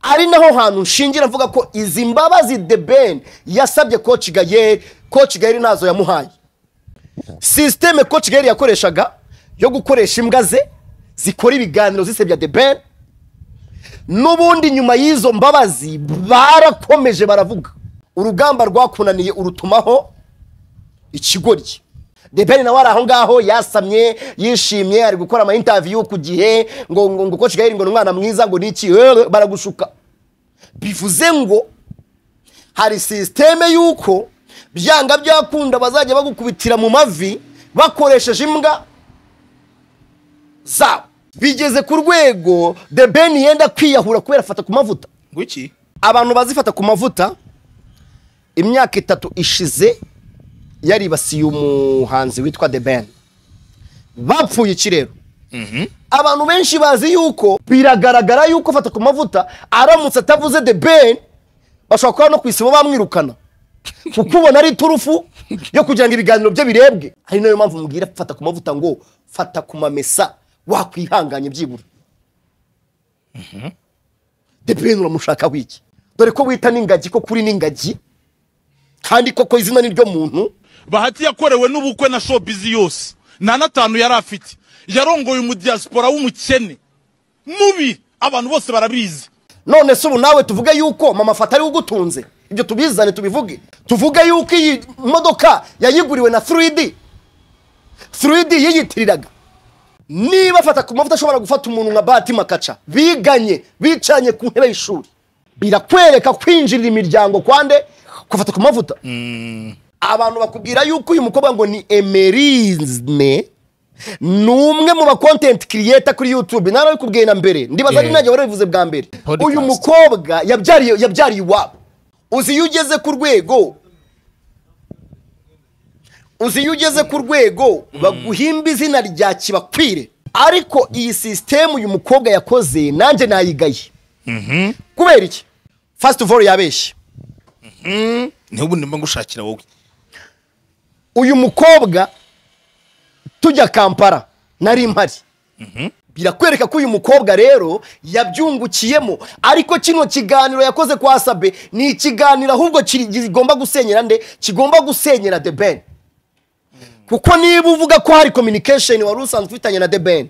ari naho hantu nshingira mvuga ko izi mbabazi de ben yasabye koci gayeri koci gayeri nazo yamuhaye sisiteme koci gayeri yakoreshaga yo gukoresha imbwa ze zikora ibiganiro zisebya de ben n'ubundi nyuma y'izo mbabazi barakomeje baravuga urugamba rwakunaniye urutumaho ikigoryi debeni nawe ari aho ngaho yasamye yishimye ari gukora ama intaviyu ku gihe ngo ngo ngo koci gaheri ngo ni umwana mwiza ngo ni iki eee, baragushuka bivuze ngo hari sisiteme y'uko byanga byakunda bazajya bagukubitira mu mavi bakoresheje imbwa zabo bigeze ku rwego debeni yenda kwiyahura kubera afata ku mavuta ngwiki abantu bazifata ku mavuta imyaka itatu ishize yaribasiye umuhanzi witwa The Ben bapfuye ikirero abantu benshi bazi yuko biragaragara yuko afata ku mavuta aramutse atavuze The Ben bashobora kuba no ku isibo bamwirukana kuko ubona ari iturufu yo kugira ngo ibiganiro bye birebwe ari nayo mpamvu mubwira fata ku mavuta ngo fata ku mamesa wakwihanganye byibura The Ben uramushaka wiki dore ko wita n'ingagi ko kuri n'ingagi kandi koko izina ni ryo muntu bahati yakorewe n'ubukwe na showbiz yose nta n'atanu yari afite yarongoye umudiyasipora w'umukene mubi abantu bose barabizi none se ubu nawe tuvuge yuko mama fata ariwe ugutunze ibyo tubizane tubivuge tuvuge yuko iyi modoka yayiguriwe na 3D 3D yiyitiriraga niba afata ku mavuta ashobora gufata umuntu nka Bahati Makaca biganye bicanye ku ntebe y'ishuri birakwereka kwinjirira imiryango kwande gufata ku mavuta abantu bakubwira yuko uyu mukobwa ngo ni emerizme ni umwe mu bakontenti kiriyeta kuri yutube narabikubwiye na mbere ndibaza ari Yeah. nanjye warabivuze bwa mbere Podcast. uyu mukobwa yabyariye yabyariye iwabo uzi iyo ugeze ku rwego uzi iyo ugeze ku rwego baguhimba izina rya kibakwire ariko iyi sisitemu uyu mukobwa yakoze nanjye nayigaye kubera iki fasiti vore yabeshye niho ubu ndimo gushakira wowe uyu mukobwa tujya kampara nari mpari birakwereka ko uyu mukobwa rero yabyungukiyemo ariko kino kiganiro yakoze kwa sabe ni ikiganiro ahubwo kiri- kigomba gusenyera nde kigomba gusenyera the ben kuko niba uvuga ko hari communication wari usanzwe ufitanye na the ben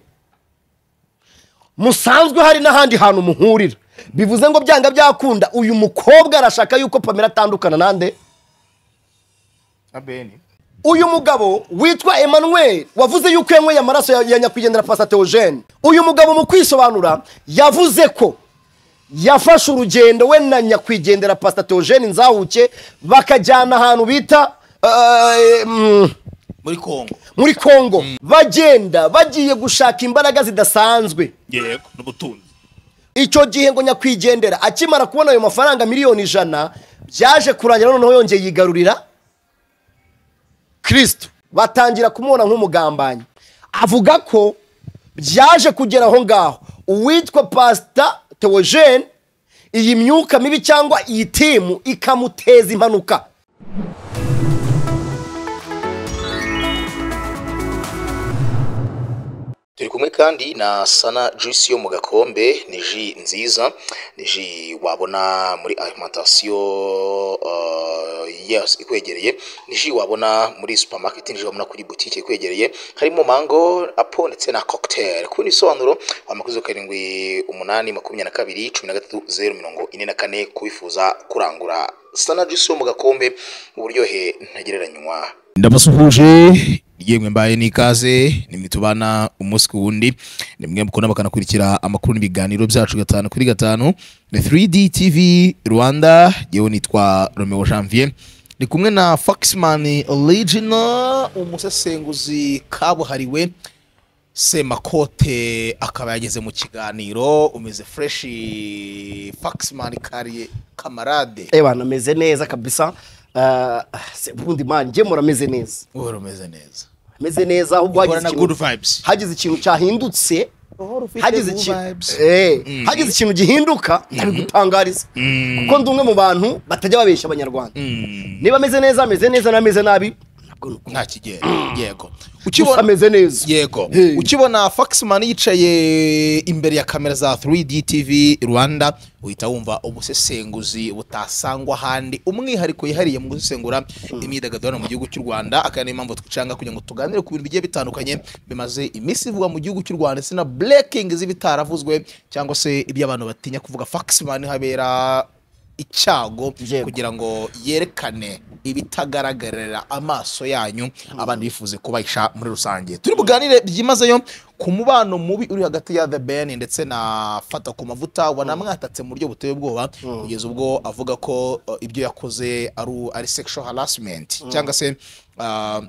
musanzwe hari n'ahandi hantu muhurira bivuze ngo byanga byakunda uyu mukobwa arashaka yuko pamela atandukana nande abeni uyu mugabo witwa emmanuel wavuze yuko yanyweye amaraso ya, ya nyakwigendera pasa teogene uyu mugabo mu kwisobanura yavuze ko yafashe urugendo we na nyakwigendera pasa teogene nzahuke bakajyana ahantu bita eh, mm, muri kongo muri kongo bagenda bagiye gushaka imbaraga zidasanzwe yego n'ubutunzi icyo gihe ngo nyakwigendera akimara kubona ayo mafaranga miliyoni ijana byaje kurangira noneho yongeye yigarurira kirisito batangira kumubona nk'umugambanyi avuga ko byaje kugera aho ngaho uwitwa pasita teogene iyi myuka mibi cyangwa iyi timu ikamuteza impanuka turi kumwe kandi na sana juice yo mu gakombe ni ji nziza ni ji wabona muri alimentation uh, yes, ikwegereye ni ji wabona muri supermarket ni ji wabona kuri boutique ikwegereye harimo mango apo ndetse na cocktail ku bisobanuro amakuzo karindwi umunani makumyabiri na kabiri cumi na gatatu zeru mirongo ine na kane kubifuza kurangura sana juice yo mu gakombe uburyohe ntagereranywa ndabasuhuje yemwe mbaye n'ikaze nimwe tubana umunsi ku wundi nimwe mukunda bakanakurikira amakuru n'ibiganiro byacu gatanu kuri gatanu ni 3D TV Rwanda yewe nitwa Romeo Janvier ni kumwe na Foxman Original umusesenguzi kabuhariwe semakote akaba yageze mu kiganiro umeze fresh Foxman kariye kamarade ebana ameze neza kabisa Ah, se- ubundi mani njye murameze neza uhora umeze neza ameze neza ahubwo hagize uhorana ikintu- good vibes hagize ikintu cyahindutse hagize good vibes. ikintu Eh, hagize ikintu gihinduka abigutangariza kuko ndi umwe mu bantu batajya babeshya abanyarwanda niba ameze neza ameze neza n'ameze nabi ntabwo ni uko. nta kigero yego gusa ameze neza yego Hey. ukibona foxman yicaye imbere ya kamera za 3d tv rwanda uhita wumva ubusesenguzi butasangwa ahandi umwihariko yihariye mu gusesengura imyidagaduro hano mu gihugu cy'u rwanda akaba niyo mpamvu twicanga kugira ngo tuganire ku bintu bigiye bitandukanye bimaze iminsi ivugwa mu gihugu cy'u rwanda ndetse na breaking z'ibitaravuzwe cyangwa se ibyo abantu batinya kuvuga foxman habera icyago Yego. kugira ngo yerekane ibitagaragarira amaso yanyu abantu bifuze kubahisha muri rusange turi buganire byimazeyo ku mubano mubi uri hagati ya the ben ndetse na fata ku mavuta wanamwatatse mu buryo buteye ubwoba kugeza ubwo avuga ko uh, ibyo yakoze ari- ari sexual harassment cyangwa se uh,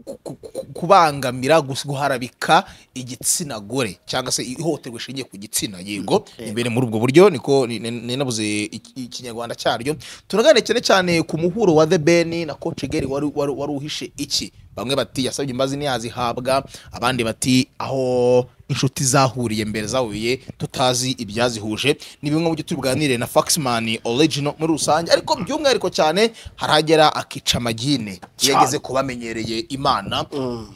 ku- ku- ku- kubangamira gus- guharabika igitsina gore cyangwa se ihohoterwa rishingiye ku gitsina yego imbere muri ubwo buryo niko ni- ni- ninabuze iki- ikinyarwanda cyaryo turaganira cyane cyane ku muhuro wa the ben na coach geri wari wari wari uhishe iki bamwe bati yasabye imbazi ntiyazihabwa abandi bati aho inshuti zahuriye mbere zahuye tutazi ibyazihuje ni bimwe mu byo turi buganire na faxman original muri rusange ariko by'umwihariko cyane haragera akica amagine iyo yageze ku bamenyereye imana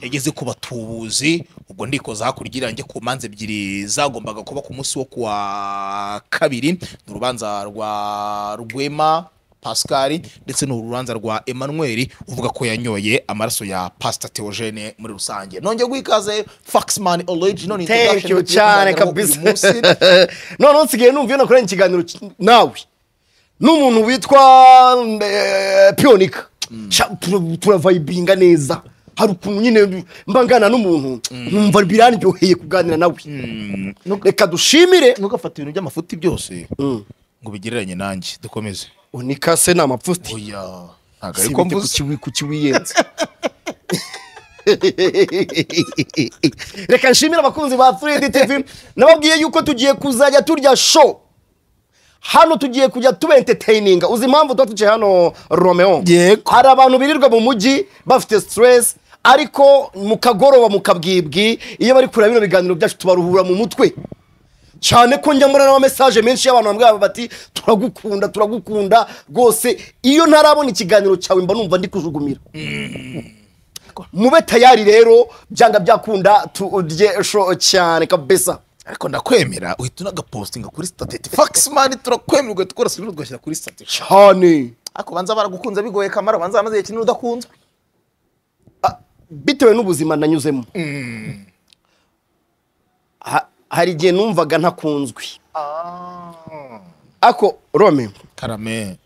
yageze ku batubuzi ubwo ndikoza hakurya irange ku manza ebyiri zagombaga kuba ku munsi wo kuwa kabiri ni urubanza rwa rwema pascal ndetse n'urubanza rwa emmanuel uvuga ko yanyoye amaraso ya pasita teogene muri rusange nongeye guha ikaze faxman original ni thank introduction you tugiye cyane kuganiraho uyu kabisa munsi. none nsigaye numva iyo nakoranye ikiganiro ki- nawe n'umuntu witwa eh, piyonika Sha, tura- turavayibinga neza hari ukuntu nyine mba ngana n'umuntu nkumva birandyoheye kuganira nawe reka dushimire ntugafate ibintu by'amafuti byose ngo ubigereranye nanjye dukomeze unikase ni amapfuti oya ntabwo ariko sibite ku mvuze kiwi- ku kiwiyenze reka nshimire abakunzi ba fredi tv nababwiye yuko tugiye kuzajya turya show hano tugiye kujya tuba entertaininga uzi impamvu tuba tuciye hano romeo Yego. hari abantu birirwa mu mujyi bafite stress ariko mu kagoroba mu kabwibwi iyo bari kureba bino biganiro byacu tubaruhura mu mutwe cyane ko njya mbona n'amamesaje menshi y'abantu bambwira bati turagukunda turagukunda rwose iyo ntarabona ikiganiro cyawe mba numva ndi kujugumira mube tayari rero byanga byakunda turye sho cyane kabisa ariko ndakwemera uhita unagapositinga kuri stateti faxman turakwemera ugahita ukora sibi ugashyira kuri stateti cyane ariko banza baragukunze bigoye kamara banza bamaze igihe kinini udakunzwe Ah, bitewe n'ubuzima nanyuzemo Ha- hari igihe numvaga ntakunzwe ako rome karame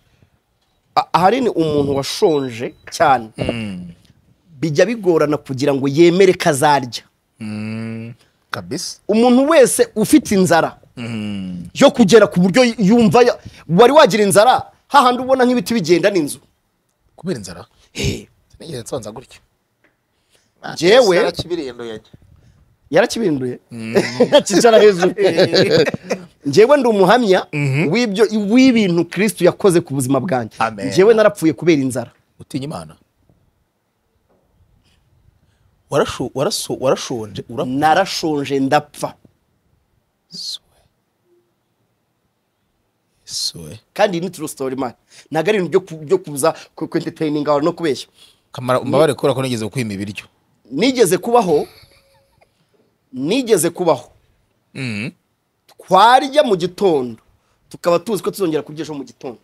a- ahanini umuntu washonje cyane bijya bigorana kugira ngo yemere ko azarya kabisa umuntu wese ufite inzara yo kugera ku buryo yumva ya- wari wagira inzara hahandi ubona nk'ibiti bigenda n'inzu kubera inzara nigeze nsanza gutya Jewe- narakibirindo yajya yarakibirinduye akicara hejuru njyewe ndi umuhamya w'ibyo w'ibintu kirisitu yakoze ku buzima bwanjye Amen. njyewe narapfuye kubera inzara utinya imana Warasho- waraso- warashonje urapfa narashonje ndapfa Soe. kandi iyi ni turu sitori mani ntabwo ari ibintu byo ku- byo kuza ku ku entertaininga abantu no kubeshya kamara umbabare kubera ko nigeze kwima ibiryo nigeze kubaho nigeze kubaho twarya mu gitondo tukaba tuzi ko tuzongera kurya ejo mu gitondo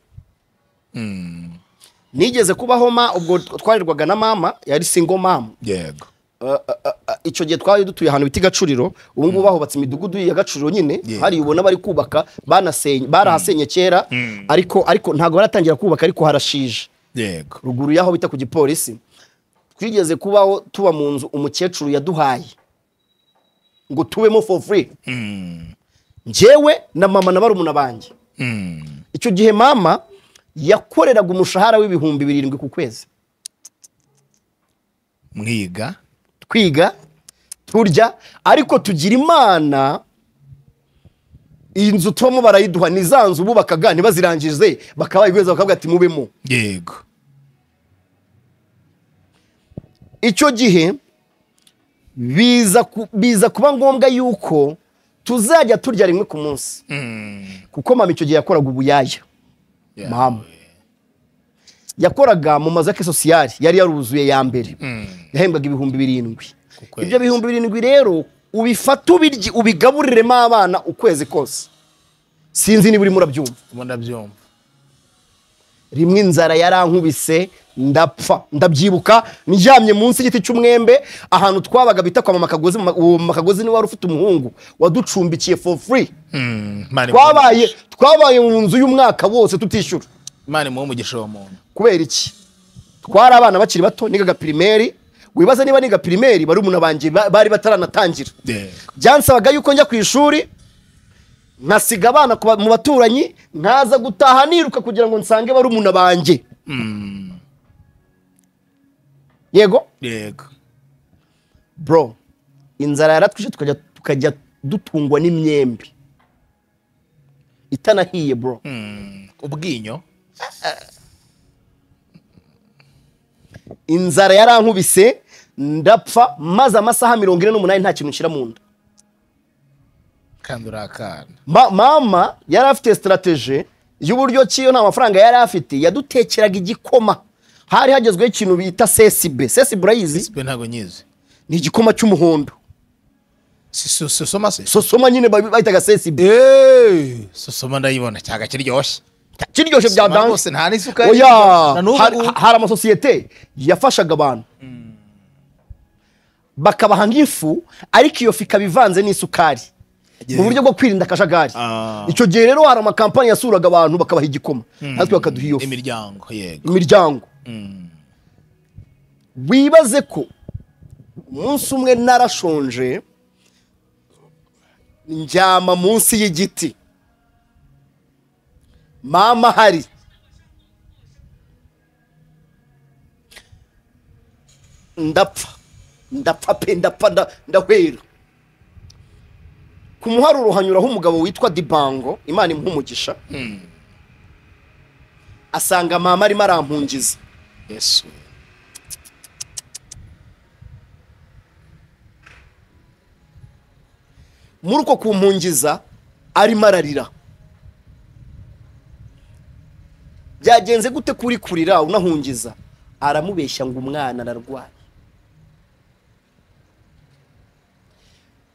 nigeze kubaho ma ubwo twarirwaga na mama yari singo mama yego icyo gihe twari dutuye ahantu bita i gacuriro ubu ngubu bahubatse imidugudu ya gacuriro nyine Yeah. hari ubona bari kubaka banasenye barahasenye kera ariko ariko ntabwo baratangira kubaka ariko harashije yego ruguru y'aho bita ku gipolisi twigeze kubaho tuba mu nzu umukecuru yaduhaye ngo tubemo for free njyewe na mama na barumuna banjye icyo gihe mama yakoreraga umushahara w'ibihumbi birindwi ku kwezi mwiga twiga turya ariko tugira imana iyi nzu tubamo barayiduha ni za nzu bubakaga ntibazirangize bakabayiguheza bakavuga ati mubemo yego icyo gihe biza ku- biza kuba ngombwa yuko tuzajya turya rimwe ku munsi kuko mama icyo gihe yakoraga ubuyaya Yeah. mama yakoraga mu mazu ya kisosiyari yari yaruzuye ya mbere yahembwaga ibihumbi birindwi kwezi. ibyo bihumbi birindwi rero ubifata ubirye ubigaburiremo abana ukwezi kose sinzi niba urimo urabyumva ubu ndabyumva rimwe inzara yarankubise ndapfa ndabyibuka ndyamye munsi y'igiti cy'umwembe ahantu twabaga bita kwa mama kagozi Mama- uwo mama kagozi niwe wari ufite umuhungu waducumbikiye for free Mm, Imana imuhe twabaye umugisha. twabaye mu nzu y'umwaka wose tutishyura imana imuhe umugisha uwo muntu kubera iki twari abana bakiri bato nigaga pirimeri wibaza niba niga pirimeri barumuna banjye ba- bari bataranatangira Yeah. byansabaga yuko njya ku ishuri nkasiga abana ku ba- mu baturanyi nkaza gutaha niruka kugira ngo nsange barumuna banjye Mm, yego yego bro inzara yaratwishe tukajya tukajya dutungwa n'imyembe itanahiye bro Mm, ubwinyo inzara yarankubise ndapfa maze amasaha mirongo ine n'umunani nta kintu nshyira mu nda kandi uri akana Ma- mama yari afite sitarategi y'uburyo ki iyo nta mafaranga yari afite yadutekeraga igikoma hari hagezweho ikintu bita sesibe sesibe urayizi sibe ntabwo nyizi ni igikoma cy'umuhondo Si- so- so- soma se sosoma nyine babi- bayitaga sesibe Eh, so- soma ndayibona cyaga kiryoshye kiryoshye bya Soma danse rwose nta n'isukari oya na n'ubu hari- ngubu. hari amasosiyete yafashaga abantu bakabaha nk'ifu ariko iyo fu ikaba ivanze n'isukari mu buryo bwo kwirinda akajagari Ah. icyo gihe rero hari amakampani yasuraga abantu bakabaha igikoma natwe bakaduha iyo fu imiryango yego imiryango wibaze ko umunsi umwe narashonje ndyama munsi y'igiti mama hari ndapfa ndapfa pe ndapfa nda- ndahwera ku muharuro hanyuraho umugabo witwa dibango imana imuha umugisha asanga mama arimo arampungiza yesu muri uko kumpungiza arimo ararira byagenze gute kuri kurira unahungiza aramubeshya ngo umwana ararwaye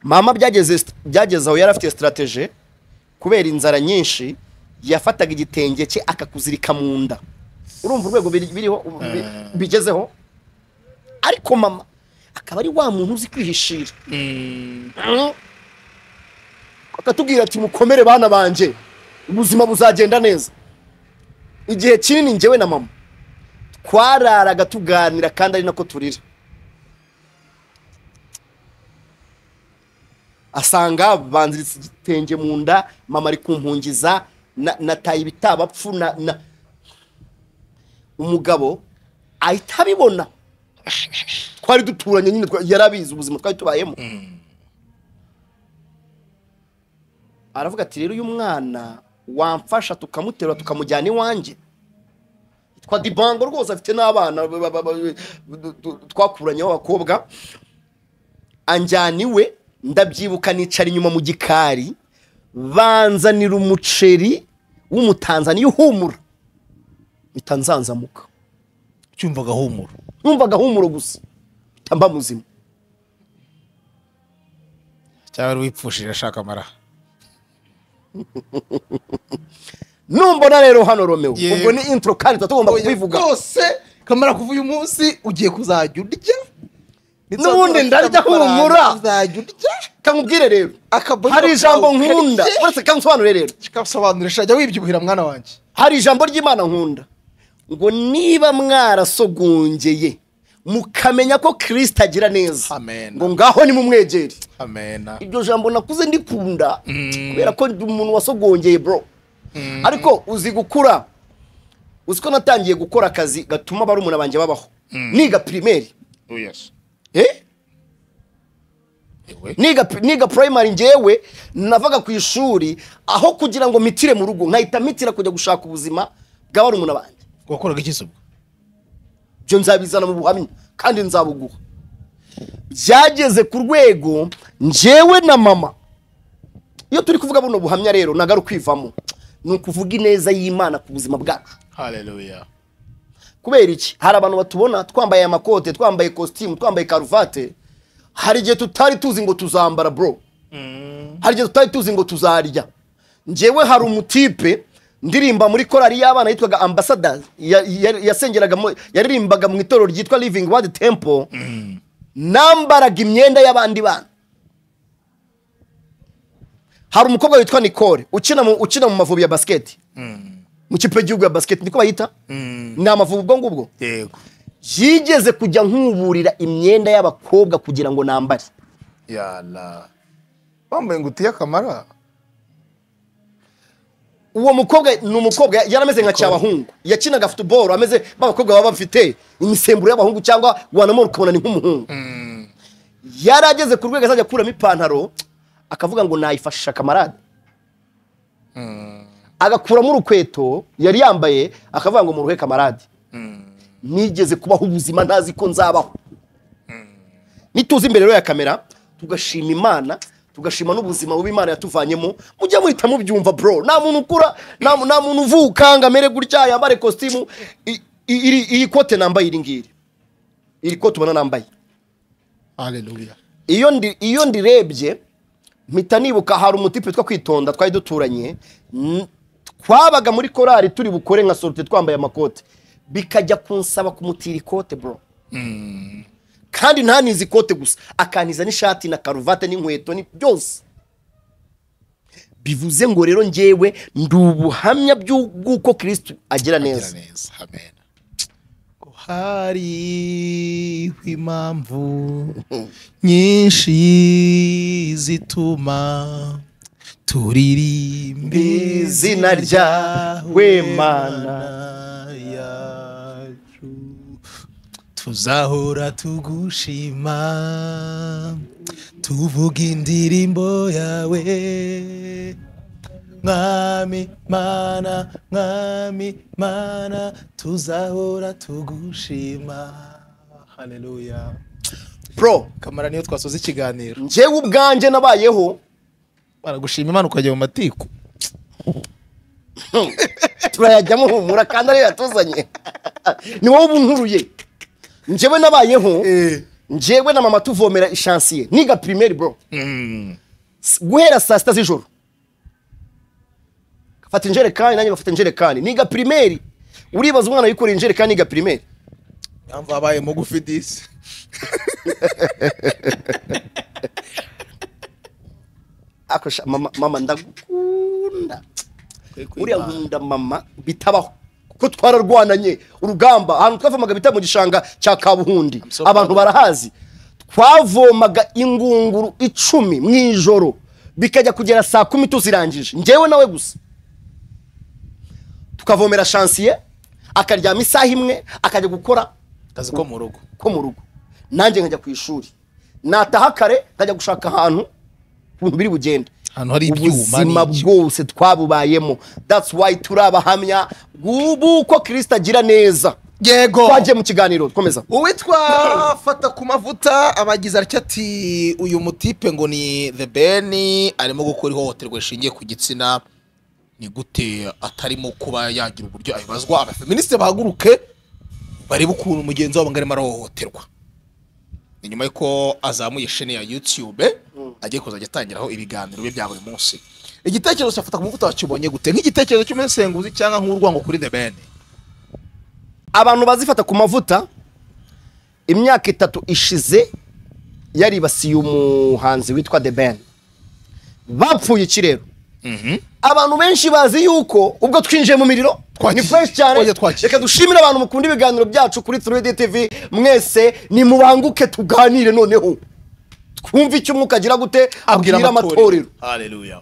mama byageze byageze aho yari afite sitarategi kubera inzara nyinshi yafataga igitenge cye akakuzirika mu nda urumva urwego biri- biriho bi- bigezeho ariko mama akaba ari wa muntu uzi kwihishira akatubwira ati mukomere bana banjye ubuzima buzagenda neza igihe kinini njyewe na mama twararaga tuganira kandi ari nako turira asanga banziritse igitenge mu nda mama ari kumpungiza na- nataye ibitabapfu na, na umugabo ahita abibona twari duturanye nyine twa- yari abizi ubuzima twari tubayemo aravuga ati rero uyu mwana wamfasha tukamuterura tukamujyana iwanjye yitwa dibango rwose afite n'abana ba- ba- ba- ba- twakuranye b'abakobwa anjyana iwe ndabyibuka nicara inyuma mu gikari banzanira umuceri w'umutanzaniya uhumura mpita nzanzamuka cyumva agahumuro numvaga ahumuro gusa mpita mba muzima cyangwa ari wipfushije ashaka amara numbona rero hano romeo Yego. ubwo ni intro kandi tuba tugomba kubivuga rwose kamara kuva uyu munsi ugiye kuzajya urya N'ubundi ndarya humura. uzajya urya kankubwire rero Akaboni hari kawe ijambo karike. nkunda uretse kangusobanure rero kikabisobanurisha jya wibyibuhira mwana wanjye hari ijambo ry'imana nkunda ngo niba mwarasogongeye mukamenya ko kirisita agira neza Amen. ngo ngaho ni mu mwegere amena iryo jambo nakuze ndikunda kubera ko ndi umuntu wasogongeye bro ariko uzi gukura uzi ko natangiye gukora akazi gatuma barumuna banjye babaho niga pirimeri yes eh? ewe niga niga primary ngewe navaga ku ishuri aho kugira ngo mitire mu rugo nkahita mitira kujya gushaka ubuzima bwa barumuna banjye wakoraga iki se ubwo ibyo nzabizana mu buhamya kandi nzabuguha byageze ku rwego ngewe na mama iyo turi kuvuga buno buhamya rero ntago ari ukwivamo ni ukuvuga ineza y'imana ku buzima bwacu haleluya kubera iki hari abantu batubona twambaye amakote twambaye kositimu twambaye karuvate hari igihe tutari tuzi ngo tuzambara bro hari igihe tutari tuzi ngo tuzarya njyewe hari umutipe ndirimba muri korari y'abana yitwaga ambasada ya- ya- yasengeraga mu- yaririmbaga mu itorero ryitwa living word temple nambaraga imyenda y'abandi bana hari umukobwa witwa nicole ukina mu, ukina mu mavubi ya basiketi mu kipe y'igihugu ya basiketi niko bayita ni amavubi ubwo ngubwo yego yigeze kujya nkuburira imyenda y'abakobwa kugira ngo nambare yala bambaye ingutiya y'akamara uwo mukobwa ni umukobwa ya- yari ameze nka cyabahungu yakinaga futuboro ameze b'abakobwa baba bafite imisemburo y'abahungu cyangwa wanamura ukabona ni nk'umuhungu yari ageze ku rwego azajya akuramo ipantaro akavuga ngo nayifashisha kamarade agakuramo urukweto yari yambaye akavuga ngo muruhe kamarade nigeze kubaho ubuzima ntazi ko nzabaho nituza imbere rero ya kamera tugashima imana tugashima n'ubuzima bubi imana yatuvanyemo mujye muhita mubyumva bro nta muntu ukura nta mu- nta muntu uvuka ngo amere gutya yambare kositimu I- i- iri- iyi kote nambaye iri ngiri iri kote ubona nambaye haleluya iyo ndi iyo ndirebye mpita nibuka hari umutipe two kwitonda twari duturanye n- twabaga muri korari turi bukore nka sorute twambaye amakote bikajya kunsaba kumutira ikote bro kandi ntanize ikote gusa akantiza n'ishati na karuvate n'inkweto ni byose bivuze ngo rero njyewe ndi ubuhamya by'u- bw'uko kirisitu agira gira neza neza amen ko hariho impamvu nyinshi zituma turirimba Izina ryawe, Mana yacu tuzahora tugushima tuvuga indirimbo yawe mwami mana mwami mana tuzahora tugushima haleluya bro kamara niyo twasoza ikiganiro njyewe ubwanjye nabayeho baragushima imana ukajya mu matiku turayajyamo humura kandi ariyo yatuzanye ni wowe ubunkuruye njyewe nabayeho njyewe na mama tuvomera ishansiye niga pirimeri bro S- guhera saa sita z'ijoro fata injerekani nanjye bafata injerekani niga pirimeri uribaza umwana wikoreye injerekani niga pirimeri impamvu wabaye mugufi disi akasha mama, mama ndagukunda uriya nkunda mama bitabaho kuko twararwananye urugamba ahantu twavomaga bita mu gishanga cya kabuhundi so abantu proud. barahazi twavomaga ingunguru icumi mu ijoro bikajya kugera saa kumi tuzirangije njyewe nawe gusa tukavomera shansiye akaryama isaha imwe akajya gukora kazi ko mu rugo ko mu rugo nanjye nkajya ku ishuri nataha kare nkajya gushaka ahantu ibintu biri bugende Ahantu hari ibyuma ubuzima n'iki. bwose twabubayemo that's why turi abahamya bw'uko kirisita agira neza yego twagiye mu kiganiro komeza uwitwa afata ku mavuta abagize atya ati uyu mutipe ngo ni the ben arimo gukora ihohoterwa rishingiye ku gitsina ni gute atarimo kuba yagira uburyo abibazwa abafeministi bahaguruke barebe ukuntu mugenzi wabo ngo arimo arahohoterwa ni nyuma y'uko azamuye shene ya youtube agiye kuzajya atangiraho ibiganiro bye bya buri munsi igitekerezo cyafata ku mavuta wakibonye gute nk'igitekerezo cy'umusenguzi cyangwa nk'urwango kuri the ben abantu bazifata ku mavuta imyaka itatu ishize yaribasiye umuhanzi witwa the ben bapfuye iki rero abantu benshi bazi yuko ubwo twinjiye mu miriro Twagiye. ni fresh cyane Twagiye, twagiye. reka dushimire abantu mukunda ibiganiro byacu kuri 3D TV mwese nimubanguke tuganire noneho twumve icyo umwuka agira gute abwira amatorero haleluya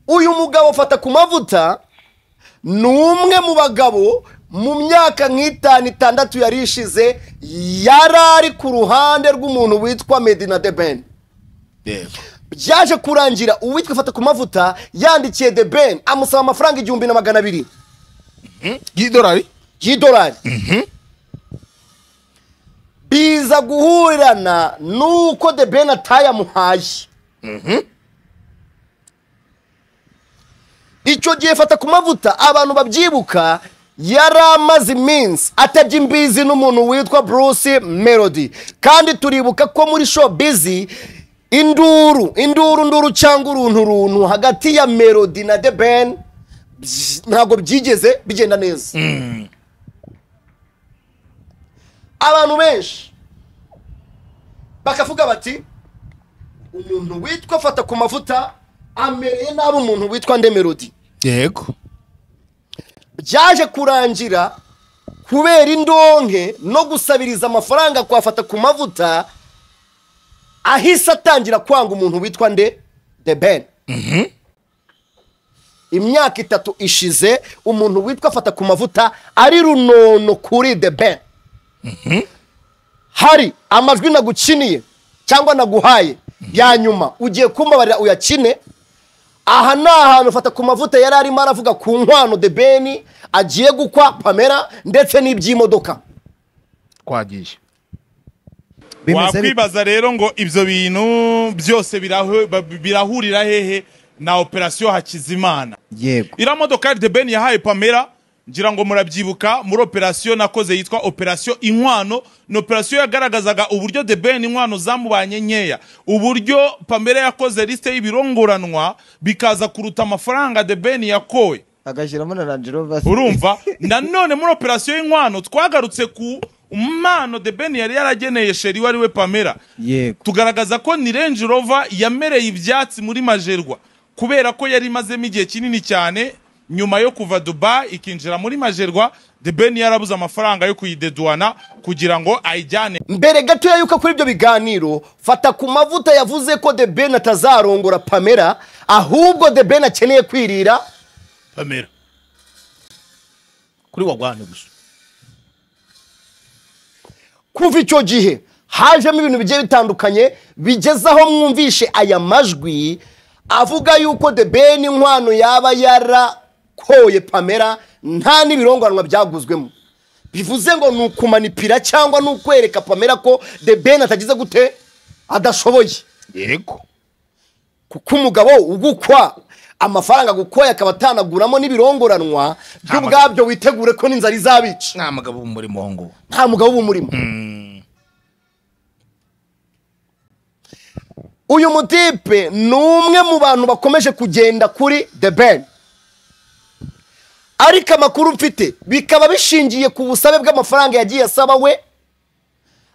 uyu mugabo afata ku mavuta ni umwe mu bagabo mu myaka nk'itanu itandatu yari ishize yari ari ku ruhande rw'umuntu witwa medina de ben yego byaje kurangira uwitwa fata ku mavuta yandikiye de ben amusaba amafaranga igihumbi na magana abiri y'idolari y'idolari biza guhurirana n'uko de ben atayamuhaye icyo gihe fata ku mavuta abantu babyibuka yari amaze iminsi atajya imbizi n'umuntu witwa bruce melody kandi turibuka ko muri showbiz induru induru nduru cyangwa uruntu runtu hagati ya melody na the ben ntabwo byigeze bigenda neza abantu benshi bakavuga bati umuntu witwa fata ku mavuta amereye nabi umuntu witwa nde melody yego byaje kurangira kubera indonke no gusabiriza amafaranga kuhafata ku mavuta ahise atangira kwanga umuntu witwa nde de ben imyaka itatu ishize umuntu witwa afata ku mavuta ari runono kuri de ben hari amajwi nagukiniye cyangwa naguhaye ya nyuma ugiye kumbabarira uyakine aha ni ahantu fata ku mavuta yari arimo aravuga ku nkwano de beni agiye gukwa pamela ndetse n'iby'imodoka twagiye bimeze bite? wakwibaza rero ngo ibyo bintu byose birahu- ba- birahurira hehe na operasiyo hakizimana yego iriya modoka de ben yahaye pamela ngira ngo murabyibuka muri operasiyo nakoze yitwa operasiyo inkwano ni operasiyo yagaragazaga uburyo de ben inkwano zamubanye nkeya uburyo pamela yakoze lisite y'ibirongoranwa bikaza kuruta amafaranga de ben yakoye agashyiramo na Range Rover se. urumva nanone muri operasiyo y'inkwano twagarutse ku mpano de ben yari yarageneye sheri wari we pamela yego tugaragaza ko ni Range Rover yamereye ibyatsi muri majerwa kubera ko yari imazemo igihe kinini cyane nyuma yo kuva Dubai ikinjira muri majerwa de ben yarabuze amafaranga yo kuyideduana kugira ngo ayijyane mbere gatoya yuko kuri ibyo biganiro fata ku mavuta yavuze ko de ben atazarongora pamela ahubwo de ben akeneye kwirira pamela kuri wagwane gusa kuva icyo gihe hajemo ibintu bigiye bitandukanye bigeze aho mwumvishe aya majwi avuga yuko de ben inkwano yaba yarakoye pamela nta n'ibironganwa byaguzwemo bivuze ngo ni ukumanipira cyangwa ni ukwereka pamela ko de ben atagize gute adashoboye yego kuko umugabo ugukwa amafaranga gukwaye akaba atanaguramo n'ibirongoranwa byo ubwabyo witegure ko n'inzara izabica nta mugabo w'umurimo wo nguwo nta mugabo uba umurimo uyu mutipe ni umwe mu bantu bakomeje kugenda kuri the ben ariko amakuru mfite bikaba bishingiye ku busabe bw'amafaranga yagiye asaba we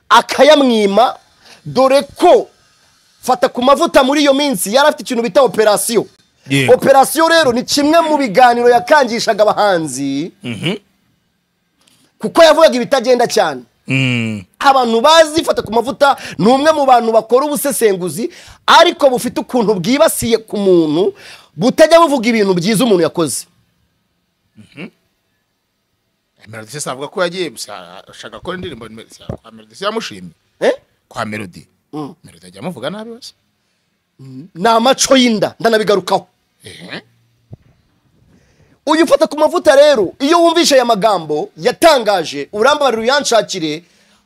akayamwima dore ko fata ku mavuta muri iyo minsi yari afite ikintu bita operasiyo Yego. operasiyo rero ni kimwe mu biganiro yakangishaga abahanzi kuko yavugaga ibitagenda cyane abantu bazi fata ku mavuta ni umwe mu bantu bakora ubusesenguzi ariko bufite ukuntu bwibasiye ku muntu butajya buvuga ibintu byiza umuntu yakoze melody se avuga ko yagiye gusa ashaka gukora indirimbo kwa melody se yamushimye Eh? kwa melody melody ajya amuvuga nabi wese ni amaco y'inda ndanabigarukaho uyu ufata ku mavuta rero iyo wumvishe aya magambo yatangaje urambabarira uyanshakire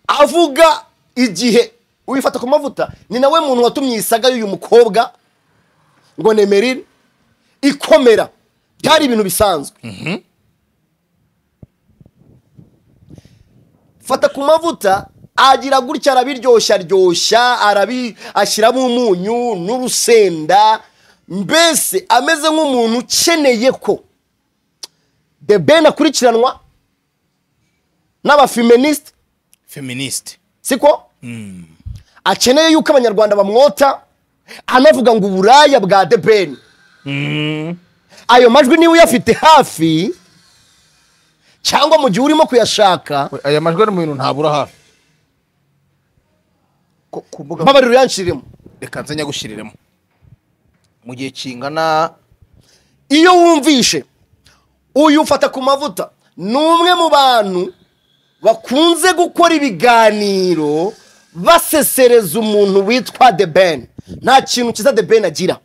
avuga igihe uyifata ku mavuta ni nawe muntu watumye isaga y'uyu mukobwa ngo nemerire ikomera byari ibintu bisanzwe fata ku mavuta agira gutya arabiryoshya aryoshya arabi ashyiramo umunyu n'urusenda mbese ameze nk'umuntu ukeneye ko de ben akurikiranwa n'abafeministi feministe siko akeneye yuko abanyarwanda bamwota anavuga ngo uburaya bwa de ben ayo majwi niba uyafite hafi cyangwa mu gihe urimo kuyashaka aya majwi ari mu bintu ntabura hafi ku ku mbuga mbabarira uyanshiremo reka nze nyagushyiriremo mu gihe kingana iyo wumvishe uyu ufata ku mavuta ni umwe mu bantu bakunze gukora ibiganiro basesereza umuntu witwa de ben nta kintu cyiza de ben agira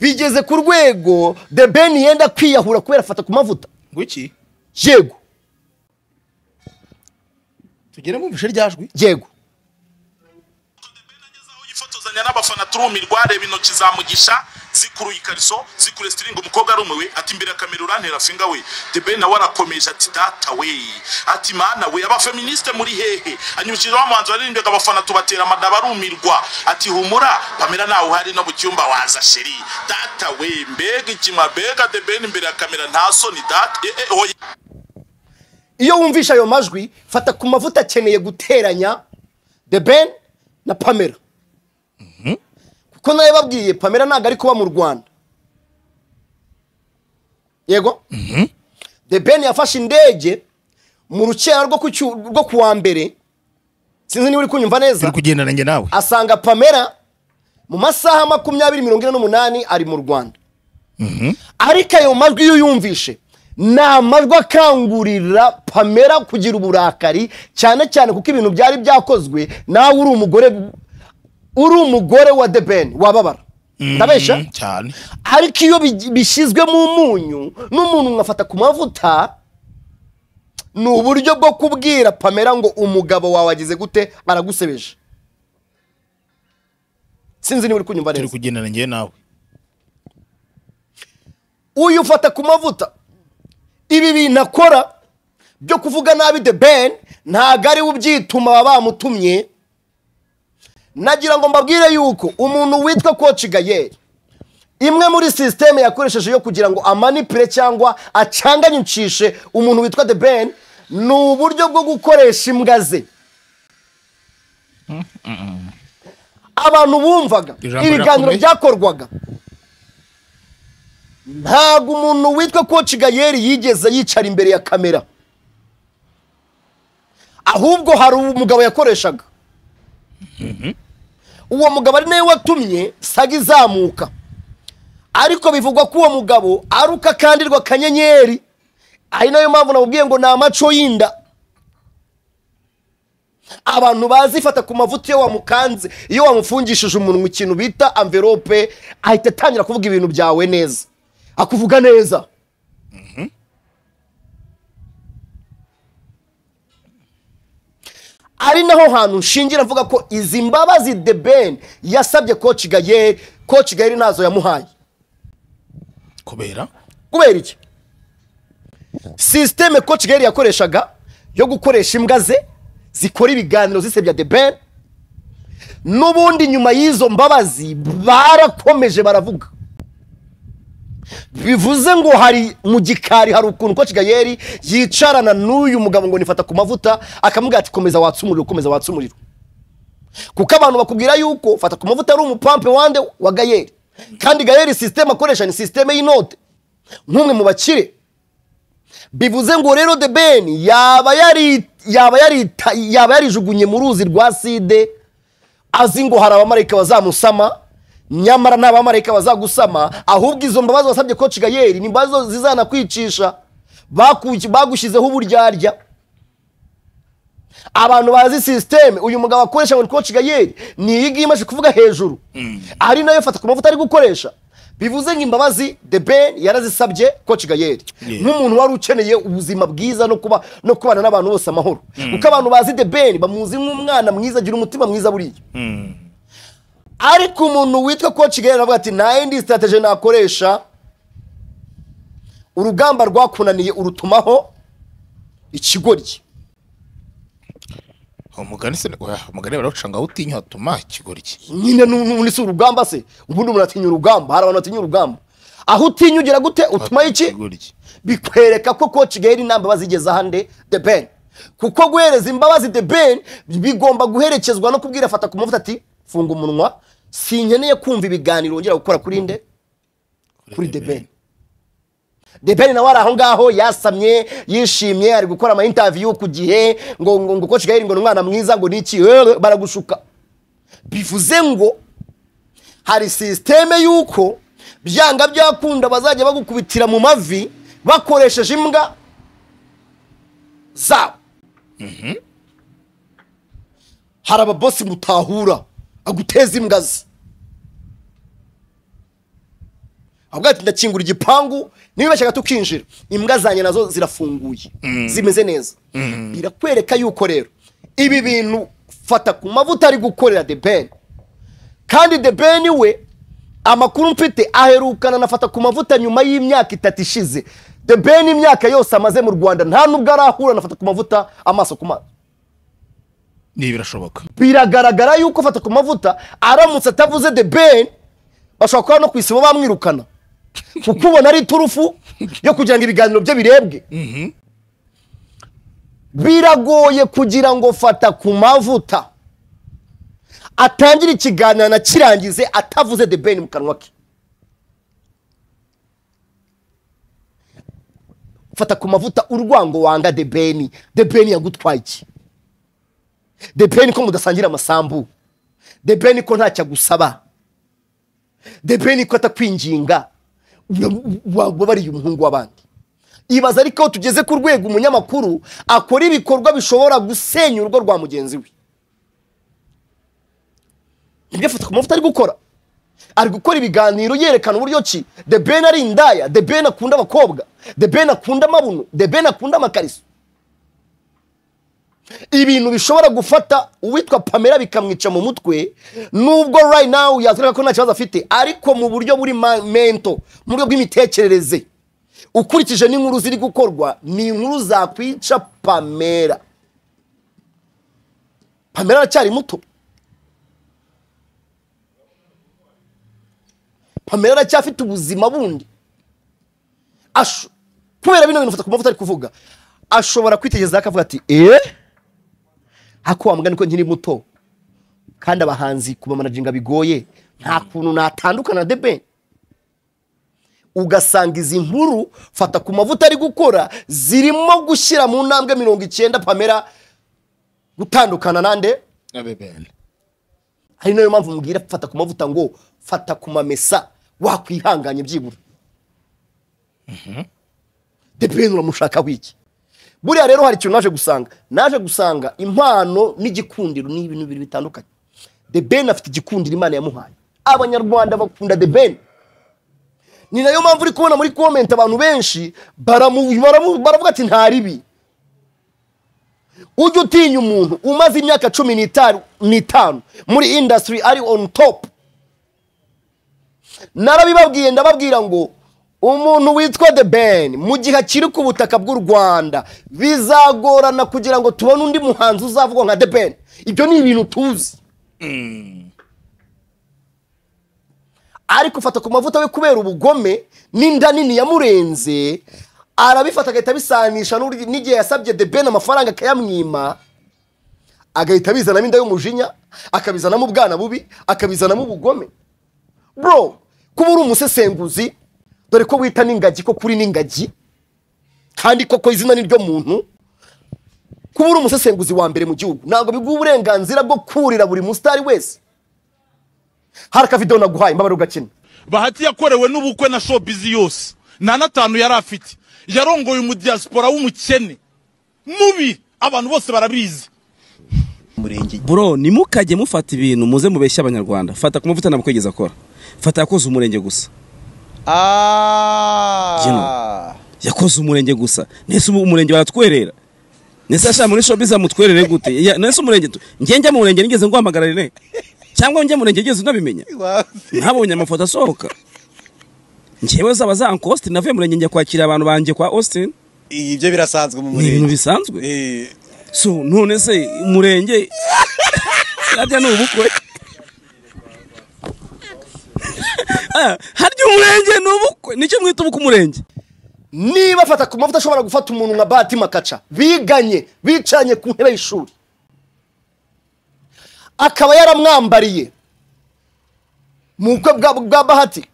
bigeze ku rwego de ben yenda kwiyahura kubera afata ku mavuta ngwiki yego tugere mu bishe ryajwi yego yifotoza asuhuzanya n'abafana turumirwa reba intoki za mugisha zikuruye ikariso zikuruye sitiringi umukobwa arumiwe ati imbere kamera urantera finga we debe nawe arakomeje ati data we ati mana we abafeministe muri hehe anyibukije wa muhanzi waririmbaga abafana tubatera amadaba arumirwa ati humura pamera nawe uhari no mu cyumba waza sheri data we mbega ikima mbega debeni imbere ya kamera nta soni data eh, eh, oya iyo wumvisha ayo majwi fata ku mavuta akeneye guteranya the ben na pamela kuko nayo babwiye pamela ntabwo ari kuba mu rwanda yego the ben yafashe indege mu rukera rwo ku cyu- rwo ku wa mbere sinzi niba uri kunyumva neza turi kugendana njye nawe asanga pamela mu masaha makumyabiri mirongo ine n'umunani ari mu rwanda ariko ayo majwi iyo uyumvishe ni amajwi akangurira pamela kugira uburakari cyane cyane kuko ibintu byari byakozwe nawe uri umugore uri umugore wa the ben wababara ndabeshya Mm, cyane ariko iyo bi- bishyizwe mu munyu n'umuntu ngafata ku mavuta ni uburyo bwo kubwira pamela ngo umugabo wawe agize gute aragusebeje sinzi niba uri kunyumva turi neza kugendana njye nawe uyu ufata ku mavuta ibi bintu akora byo kuvuga nabi the ben ntabwo ari we ubyituma baba bamutumye nagira ngo mbabwire yuko umuntu witwa koci gayeri imwe muri sisiteme yakoresheje yo kugira ngo amanipure cyangwa acanganyicishe umuntu witwa the ben ni uburyo bwo gukoresha imbwa ze abantu bumvaga Ijambo ibiganiro rirakomeye. byakorwaga ntabwo umuntu witwa koci gayeri yigeze yicara imbere ya kamera ahubwo hari umugabo yakoreshaga uwo mugabo ari nawe watumye saga izamuka ariko bivugwa ko uwo mugabo ari uko akandirwa akanyenyeri ari nayo mpamvu namubwiye ngo ni amaco y'inda abantu bazifata ku mavuta iyo wamukanze iyo wamufungishije umunwa ikintu bita amverope ahita atangira kuvuga ibintu byawe neza akuvuga neza ari naho hantu nshingira mvuga ko izi mbabazi the ben yasabye koci gayeri koci gayeri ntazo yamuhaye kubera kubera iki sisiteme koci gayeri yakoreshaga yo gukoresha imbwa ze zikora ibiganiro zisebya the ben n'ubundi nyuma y'izo mbabazi barakomeje baravuga bivuze ngo hari mu gikari hari ukuntu koci gayeri yicarana n'uyu mugabo ngo nifata ku mavuta akamubwira ati komeza watse umuriro komeza watse umuriro kuko abantu bakubwira yuko fata ku mavuta ari umupampe wande wa gayeri kandi gayeri sisiteme akoresha ni sisiteme y'inote nk'umwe mu bakire bivuze ngo rero the ben yaba yari yaba yari yaba yarijugunye mu ruzi rwa side azi ngo hari abamarayika bazamusama nyamara nta bamarayika bazagusama ahubwo izo mbabazi wasabye koci gayeri ni imbabazi zizanakwicisha Baku- bagushyizeho uburyarya abantu bazi sisiteme uyu mugabo akoresha ngo ni koci gayeri ni iyi ngiyi imaze kuvuga hejuru ari nayo fata ku mavuta ari gukoresha bivuze ngo imbabazi the ben yarazisabye koci gayeri nk'umuntu wari ukeneye ubuzima bwiza no kuba no kubana n'abantu bose amahoro kuko abantu bazi the ben bamuzi nk'umwana mwiza agira umutima mwiza buriya ariko umuntu witwa koci gayeri aravuga ati nta yindi sitateje nakoresha urugamba rwakunaniye urutumaho ikigoryi umugani se oya, umugani barawuca ngo aho utinya hatuma ikigoryi nyine n'ubundi si urugamba se ubundi umuntu atinya urugamba hari abantu batinya urugamba aho utinya ugira gute utuma iki ikigoryi bikwereka ko koci gaheri nta mbabazi igeze ahandi the ben kuko guhereza imbabazi the ben bigomba guherekezwa no kubwira afata ku mavuta ati funga umunwa sinkeneye kumva ibiganiro wongera gukora kuri nde kuri the ben the ben nawe ari aho ngaho yasamye yishimye ari gukora ama interview ku gihe ngo ngo ngo koci gaheri ngo ni umwana mwiza ngo ni iki eh, baragushuka bivuze ngo hari sisiteme y'uko byanga byakunda bazajya bagukubitira mu mavi bakoresheje imbwa zabo hari ababosi mutahura aguteza imbwa ze avuga ati ndakingura igipangu nibibashaka tukinjira imbwa zanjye nazo zirafunguye zimeze neza birakwereka yuko rero ibi bintu fata ku mavuta ari gukorera the ben kandi the ben we amakuru mfite aherukana anafata ku mavuta nyuma y'imyaka itatu ishize the ben imyaka yose amaze mu rwanda nta nubwo arahura anafata ku mavuta amaso ku maso ni birashoboka biragaragara yuko afata ku mavuta aramutse atavuze the ben bashobora kuba no ku isibo bamwirukana kuko ubona ari iturufu yo kugira ngo ibiganiro bye birebwe biragoye kugira ngo fata ku mavuta atangire ikiganiro anakirangize atavuze the ben mu kanwa ke fata ku mavuta urwango wanga the ben the ben yagutwaye iki the ben ko mudasangira amasambu the ben ko ntacyo agusaba the ben ko atakwinginga wababariye umuhungu w'abandi ibaza ariko aho tugeze ku rwego umunyamakuru akora ibikorwa bishobora gusenya urugo rwa mugenzi we nibyo afata ku mavuta ari gukora ari gukora ibiganiro yerekana uburyo ki the ben ari indaya the ben akunda abakobwa the ben akunda amabuno the ben akunda amakariso ibintu bishobora gufata uwitwa pamela bikamwica mu mutwe nubwo right now yazwereka ko nta kibazo afite ariko mu buryo buri ma- mento mu buryo bw'imitekerereze ukurikije n'inkuru ziri gukorwa ni inkuru zakwica pamela pamela aracyari muto pamela aracyafite ubuzima bundi Asho- kubera bino bintu mfata ku mavuta ari kuvuga ashobora kwitegereza akavuga ati eee hako wa mugani ko nkiri muto kandi abahanzi kubamanajinga bigoye nta kuntu natandukana na debe ugasanga izi nkuru fata ku mavuta ari gukora zirimo gushyira mu ntambwe mirongo icyenda pamela gutandukana nande ari nayo mpamvu mubwira fata ku mavuta ngo fata ku mamesa wakwihanganye byibura debeni uramushakaho iki buriya rero hari ikintu naje gusanga naje gusanga impano n'igikundiro ni ibintu bibiri bitandukanye the ben afite igikundiro imana yamuhaye abanyarwanda bakunda the ben ni nayo mpamvu uri kubona muri comment abantu benshi baramu- baramu- baravuga ati nta ribi ujya utinya umuntu umaze imyaka cumi n'itanu n'itanu muri industry ari on top narabibabwiye ndababwira ngo umuntu witwa the ben mu gihe akiri ku butaka bw'u rwanda bizagorana kugira ngo tubone undi muhanzi uzavuga nka the ben ibyo ni ibintu tuzi ariko ufata ku mavuta we kubera ubugome n'inda nini yamurenze arabifata agahita abisanisha n'uri- n'igihe yasabye the ben amafaranga akayamwima agahita abizanamo inda y'umujinya akabizanamo ubwana bubi akabizanamo ubugome bro kuba uri umusesenguzi dore ko wita n'ingagi ko kuri n'ingagi kandi koko izina ni ryo muntu kuba uri umusesenguzi wa mbere mu gihugu ntabwo biguha uburenganzira bwo kurira buri musitari wese hari akavidewo naguhaye mbabare ugakina bahati yakorewe n'ubukwe na showbiz yose nta n'atanu yari afite yarongoye umudiyasipora w'umukene mubi abantu bose barabizi bro ntimukajye mufata ibintu muze mubeshya abanyarwanda fata ku mavuta ntabwo kwegeza akora fata yakoze umurenge gusa Ah. yakoze umurenge gusa nese ubu umurenge baratwerera nese ashaka muri shopiza mutwerere gute Ya- nese umurenge tu- njye njya mu murenge nigeze nguhamagara rene cyangwa njya mu murenge nigeze unabimenya ntabonye amafoto asohoka njyewe zaba za uncle austin navuye mu murenge njya kwakira abantu banjye kwa austin ibyo birasanzwe mu ni ibintu murenge bisanzwe Eh, so none se umurenge harya ni ubukwe Ah, harya umurenge ni ubukwe nicyo mwita ubukwe umurenge niba afata ku mavuta ashobora gufata umuntu nka bahati makaca biganye bicaranye ku ntebe y'ishuri akaba yaramwambariye mu bukwe bwa, bwa bahati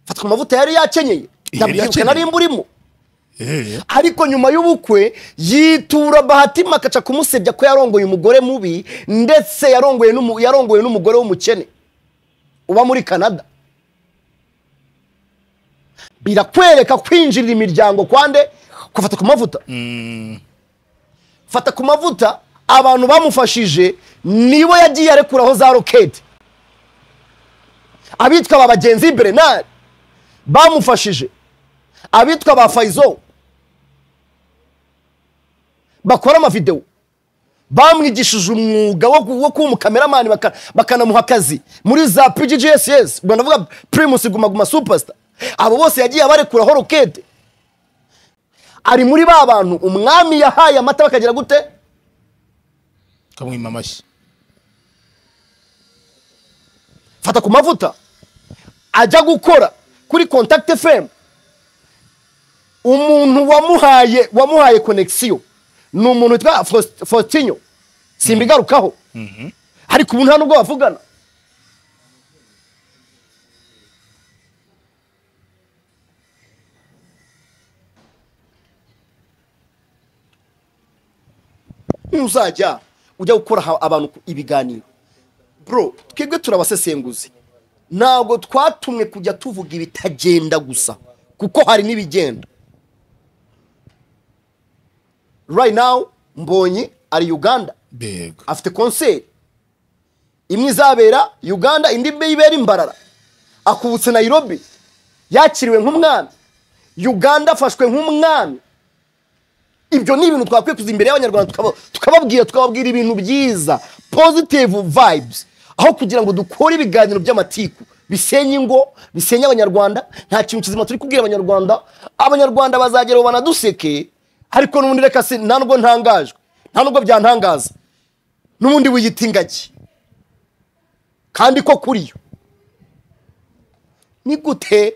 fata ku mavuta yari yakenyeye ndabyibuka nari mburimo ariko nyuma y'ubukwe yitura bahati makaca kumusebya ko yarongoye umugore mubi ndetse yarongoye n'umu- yarongoye n'umugore w'umukene uba muri canada birakwereka kwinjirira imiryango kwande kufata ku mavuta fata ku mavuta abantu bamufashije nibo yagiye arekuraho za roketi abitwa ba bagenzi berenari bamufashije abitwa ba fayizo bakora amavidewo bamwigishije umwuga wo ku- wo kuba umukameramani baka- bakanamuha akazi muri za pggss ubwo ndavuga primus guma guma superstar abo bose yagiye abarekuraho rokete ari muri ba bantu umwami yahaye amata bakagira gute kamwima amashyi fata ku mavuta ajya gukora kuri contact fm umuntu wamuhaye wamuhaye connexion ni umuntu witwa Faust- faustinho simbigarukaho ariko umuntu nta nubwo bavugana ntuzajya ujya gukora aha- abantu ku- ibiganiro bro twebwe turabasesenguzi ntabwo twatumwe kujya tuvuga ibitagenda gusa kuko hari n'ibigenda right now mbonyi ari uganda bego afite konseri imwe izabera uganda indi mbe ibera imbarara akubutse nairobi yakiriwe nk'umwami uganda afashwe nk'umwami ibyo ni ibintu twakwiye kuza imbere y'abanyarwanda tukaba- tukababwira tukababwira ibintu byiza positive vibes aho kugira ngo dukore ibiganiro by'amatiku bisenye ingo bisenye abanyarwanda nta kintu kizima turi kubwira abanyarwanda abanyarwanda bazagera aho banaduseke ariko n'ubundi reka se nta nubwo ntangajwe nta nubwo byantangaza n'ubundi wiyita ingagi kandi ko kuri yo ni gute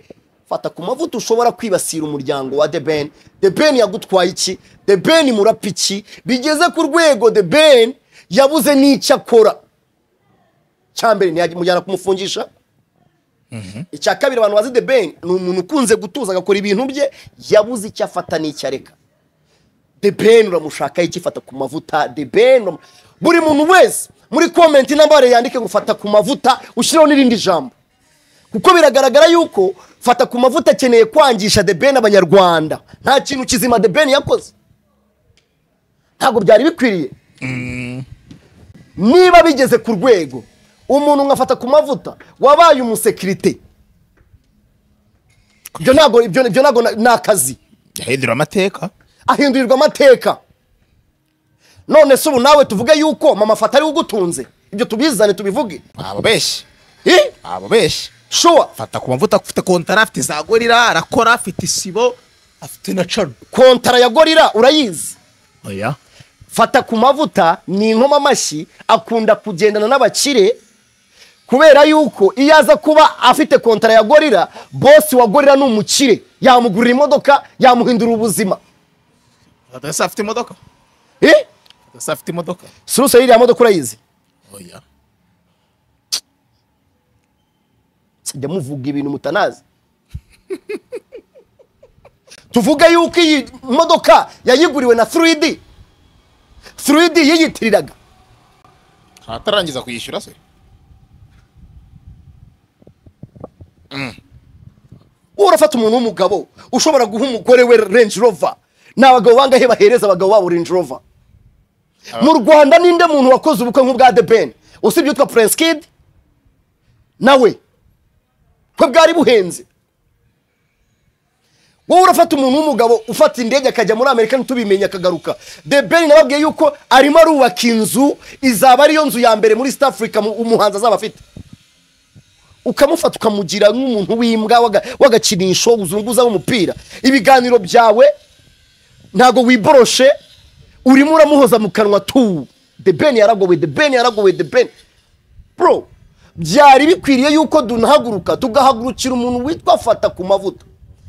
fata ku mavuta ushobora kwibasira umuryango wa the ben the ben yagutwaye iki the ben murapa iki bigeze ku rwego the ben yabuze n'icyo akora icya mbere ntiyamujyana kumufungisha icya kabiri abantu bazi the ben ni umuntu ukunze gutuza agakora ibintu bye yabuze icyo afata n'icyo areka the ben uramushakaho iki fata ku mavuta the ben uramu- buri muntu wese muri komenti n'ambare yandike ngo fata ku mavuta ushyireho n'irindi jambo kuko biragaragara yuko fata ku mavuta akeneye kwangisha the ben abanyarwanda nta kintu kizima the ben yakoze ntabwo byari bikwiriye niba bigeze ku rwego umuntu nkafata ku mavuta wabaye umusekirite ibyo ntabwo ibyo ibyo ntabwo na- ni akazi yahindura amateka ahindurirwa amateka none se ubu nawe tuvuge yuko mama fata ariwe ugutunze ibyo tubizane tubivuge ababeshyi Eh? ababeshyi shuwa fata ku mavuta afite kontara afite za gorira arakora afite isibo afite na cano kontara ya gorira urayizi oya fata ku mavuta ni inkoma amashyi akunda kugendana n'abakire kubera yuko iyo aza kuba afite kontara ya gorira bosi wa gorira ni umukire yamugurira imodoka yamuhindura ubuzima fata se afite imodoka Eh? fata se afite imodoka suruse y'iriya modoka urayizi oya sijya muvuga ibintu mutanazi tuvuge yuko iyi modoka yayiguriwe na 3D 3D yiyitiriraga atararangiza kuyishyura se urafata umuntu w'umugabo ushobora guha umugore we range rover ni abagabo bangahe bahereza abagabo babo range rover mu rwanda ninde muntu wakoze ubukwe nk'ubwa the ben usibye utwa prince kid nawe kwe bwari buhenze wowe urafata umuntu w'umugabo ufata indege akajya muri amerika ntitubimenye akagaruka the ben nababwiye yuko arimo arubaka inzu izaba ariyo nzu ya mbere muri east africa mu- umuhanzi azaba afite ukamufata ukamugira nk'umuntu w'imbwa waga- w'agakinisho uzunguza umupira ibiganiro byawe ntabwo wiboroshe urimo uramuhoza mu kanwa tu the ben yaragowe the ben yaragowe the ben bro byari bikwiriye yuko dunahaguruka tugahagurukira umuntu witwa fata ku mavuta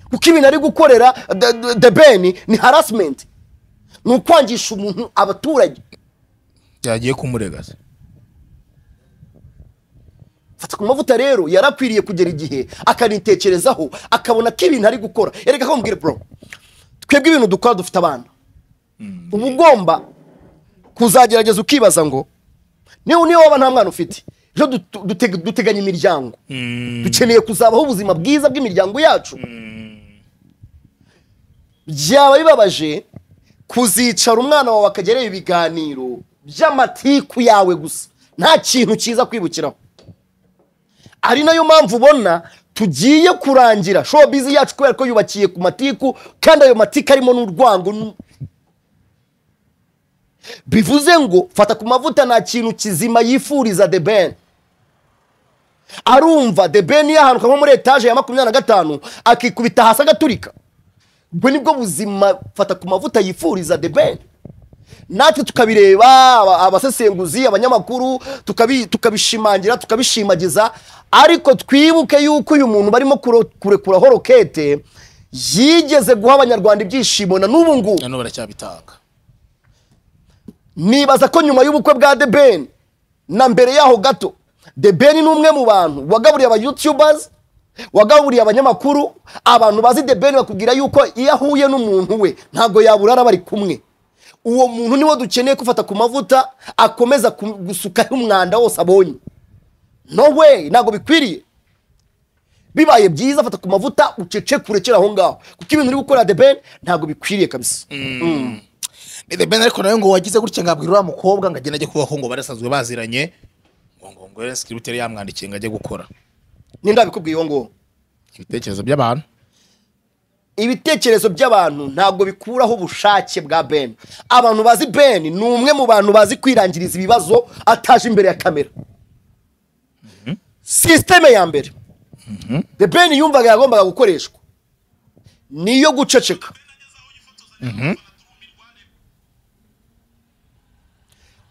kuko ibintu ari gukorera The- The- the ben ni harassment ni ukwangisha umuntu abaturage byagiye kumurega se fata ku mavuta rero yarakwiriye kugera igihe akanitekerezaho akabona ko ibintu ari gukora erega ko mubwire bro twebwe ibintu dukora dufite abana uba ugomba kuzagerageza ukibaza ngo niba niba waba nta mwana ufite ejo dutu- duteg- duteganya imiryango dukeneye kuzabaho ubuzima bwiza bw'imiryango yacu byaba bibabaje kuzicara umwana wawe akagerera ibiganiro by'amatiku yawe gusa nta kintu cyiza kwibukiraho ari nayo mpamvu ubona tugiye kurangira showbiz yacu kubera ko yubakiye ku matiku kandi ayo matiku arimo n'urwango n- bivuze ngo fata ku mavuta nta kintu kizima yifuriza the ben arumva the ben yahanuka nko muri etaje ya makumyabiri na gatanu akikubita hasi agaturika ubwo nibwo buzima fata ku mavuta yifuriza the ben natwe tukabireba aba- abasesenguzi abanyamakuru tukabi- tukabishimangira tukabishimagiza ariko twibuke yuko uyu muntu barimo kuro- kurekuraho rokete yigeze guha abanyarwanda ibyishimo na n'ubu ngubu nano baracyabitanga nibaza ko nyuma y'ubukwe bwa The Ben na mbere yaho gato The Ben ni umwe mu bantu wagaburiye aba YouTubers wagaburiye abanyamakuru abantu bazi The Ben bakubwira yuko iyo ahuye n'umuntu we ntabwo yaburara bari kumwe uwo muntu niwo dukeneye kufata ku mavuta akomeza ku- gusukaho umwanda wose abonye no way ntabwo bikwiriye bibaye byiza fata ku mavuta ucecekure kera aho ngaho kuko ibintu uri gukora The Ben ntabwo bikwiriye kabisa ni the ben ariko nawe ngo wagize gutya ngo abwira uriya mukobwa ngo agende ajye kubaho ngo barasanzwe baziranye ngo ngo ngo rero sikiributeri yamwandikiye ngo ajye gukora ninda bikubwiye uwo nguwo ibitekerezo by'abantu ibitekerezo by'abantu ntabwo bikuraho ubushake bwa ben abantu bazi ben ni umwe mu bantu bazi kwirangiriza ibibazo ataje imbere ya kamera sisiteme ya mbere the ben yumvaga yagombaga gukoreshwa ni iyo guceceka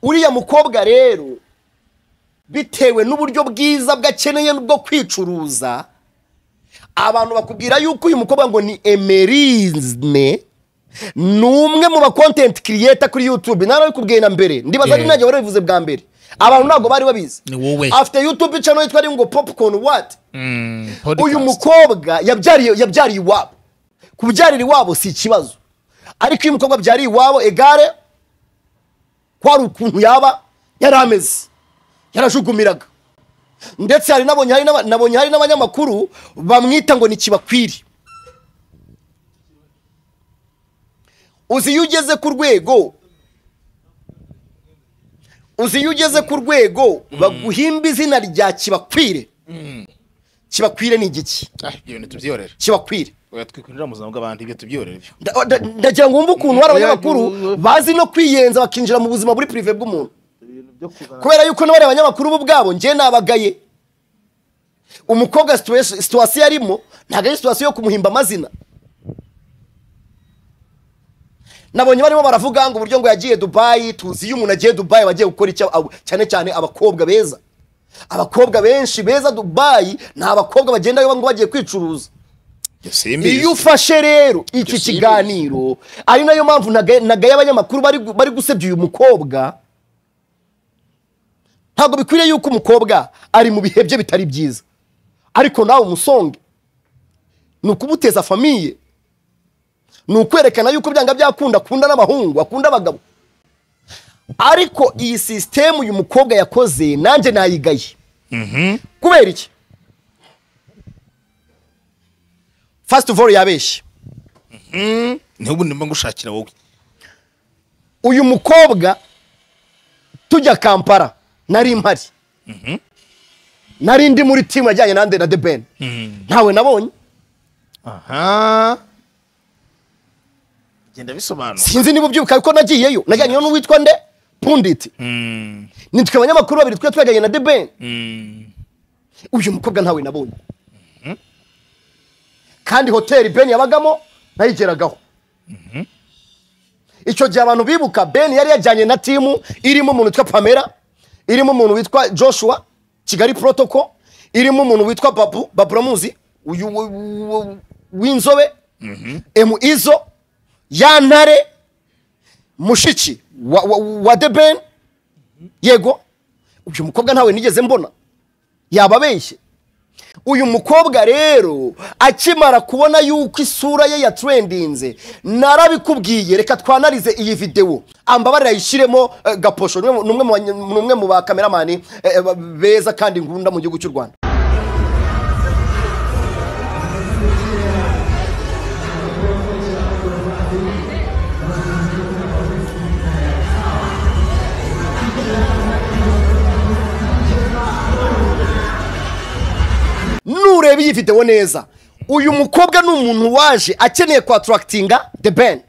uriya mukobwa rero bitewe n'uburyo bwiza bwakeneye bwo kwicuruza abantu bakubwira yuko uyu mukobwa ngo ni emerine ni umwe mu bakontenti kiriyeta kuri yutube narabikubwiye na mbere ndibaza Yeah. ari najya warabivuze bwa mbere abantu ntabwo bari babizi Ni wowe. afite yutube cano yitwa ari ngo popcorn what uyu Podcast. mukobwa yabyariye yabyariye iwabo kubyarira iwabo si ikibazo ariko iyo umukobwa abyariye iwabo egare ko hari ukuntu yaba yari ameze yarajukumiraga ndetse hari nabonye hari n'aba- nabonye hari n'abanyamakuru bamwita ngo ntikibakwiriye uzi iyo ugeze ku rwego uzi iyo ugeze ku rwego baguhimba izina rya kibakwire kibakwire ni igiki Ah, ibyo bintu tubyiyorere kibakwire oya twikurira mu buzima bw'abandi ibyo tubyiyorere byo Nda- nda- ndagira ngo wumve ukuntu hari abanyamakuru bazi no kwiyenza bakinjira mu buzima buri pirive bw'umuntu kubera yuko n'abari abanyamakuru bo ubwabo njye nabagaye umukobwa situa- situwasiyo arimo ntabwo ari situwasiyo yo kumuhimba amazina nabonye barimo baravuga ngo uburyo ngo yagiye dubayi tuzi iyo umuntu agiye dubayi aba agiye gukora icyo abo- cyane cyane abakobwa beza abakobwa benshi beza dubayi ni abakobwa bagendayo ngo bagiye kwicuruza ibyo simbizi iyo ufashe rero iki kiganiro ari nayo mpamvu nagaye nagaye abanyamakuru bari gu- bari gusebya uyu mukobwa ntabwo bikwiriye yuko umukobwa ari mu bihe bye bitari byiza ariko nawe umusonge ni ukumuteza famiye ni ukwerekana yuko byanga byakunda akunda n'abahungu akunda abagabo ariko iyi sisitemu uyu mukobwa yakoze nanjye nayigaye kubera iki fasiti vore yabeshye n'ubu ndimo ngushakira wowe uyu mukobwa tujya kampara nari mpari nari ndi muri timu yajyanye nande na the ben ntawe nabonye aha genda bisobanura sinzi niba ubyibuka kuko nagiyeyo najyanyeyo n'uwitwa nde punditi ni twe abanyamakuru babiri twe twajyanye na the ben uyu mukobwa ntawe nabonye kandi hoteli ben yabagamo nayigeragaho icyo gihe abantu bibuka ben yari yajyanye na timu irimo umuntu witwa pamela irimo umuntu witwa joshua kigali protocol irimo umuntu witwa babu baburamuzi uyu w- w- w'inzobe emu izo ya ntare mushiki wa, wa, wa the ben yego uyu mukobwa ntawe nigeze mbona yaba abeshye uyu mukobwa rero akimara kubona yuko isura ye yatrendinze narabikubwiye reka twanarize iyi videwo ambabarira ayishyiremo eh, gaposho ni umwe mu banye- ni umwe mu ba kameramani eh, ba- beza kandi ngunda mu gihugu cy'u rwanda nureba iyi videwo neza uyu mukobwa ni umuntu waje akeneye kwaturakitinga the ben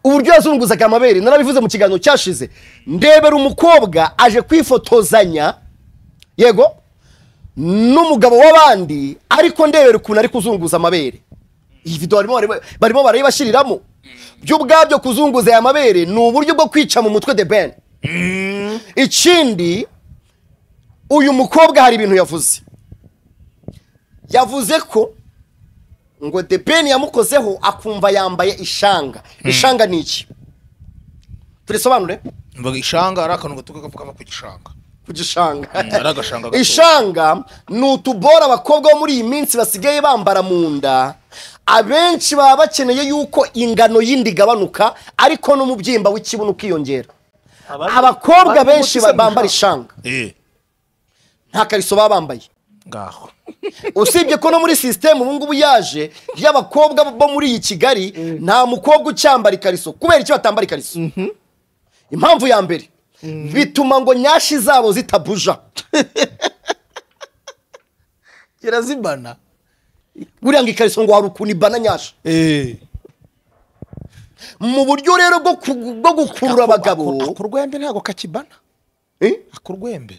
uburyo yazunguzaga amabere narabivuze mu kiganiro cyashize ndebera umukobwa aje kwifotozanya yego n'umugabo w'abandi ariko ndebera ukuntu ari kuzunguza amabere iyi vido barimo bareba- barimo barayibashyiriramo byo ubwabyo kuzunguza aya mabere ni uburyo bwo kwica mu mutwe de ben ikindi uyu mukobwa hari ibintu yavuze yavuze ko ngo de ben yamukozeho akumva yambaye ishanga ishanga ni iki turisobanure mvuga ishanga ari akantu gato kagapfukama ku gishanga ku gishanga ari agashanga gato ishanga ni utubora abakobwa bo muri iyi minsi basigaye bambara mu nda abenshi baba bakeneye yuko ingano y'inda igabanuka ariko n'umubyimba w'ikibuno ukiyongera abakobwa benshi ba- bambara ishanga Eh, nta kariso baba bambaye ngaho usibye ko no muri sisiteme ubu ngubu yaje y'abakobwa bo muri iyi kigali nta mukobwa ucyambara ikariso kubera icyo batambara ikariso impamvu ya mbere bituma ngo nyashi zabo zitabuja irazibana buriya ngo ikariso ngo hari ukuntu ibana nyashi mu buryo rero bwo ku- bwo gukurura abagabo akurwembe ntabwo kakibana Eh? akurwembe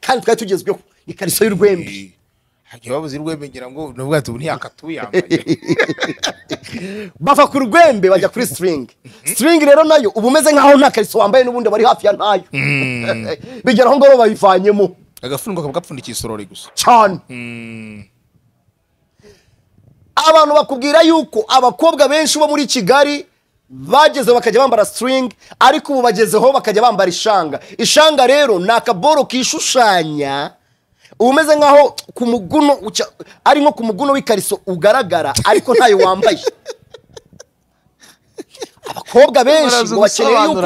kandi twari tugezweho ikariso y'urwembe hajya babuze urwembe ngira ngo ni ubwato ubu ntiyakatuyambaye bava ku rwembe bajya kuri siringi siringi rero nayo uba umeze nk'aho nta kariso wambaye n'ubundi bari hafi ya ntayo bigera aho ngaho bayivanyemo agafuniko kaba gapfundikiye isorori gusa cyane abantu bakubwira yuko abakobwa benshi bo muri kigali bagezeho bakajya bambara siringi ariko ubu bagezeho bakajya bambara ishanga ishanga rero ni akaboro kishushanya uba umeze nk'aho ku muguno uca- ari nko ku muguno w'ikariso ugaragara ariko ntayo wambaye abakobwa benshi ngo bakeneye yuko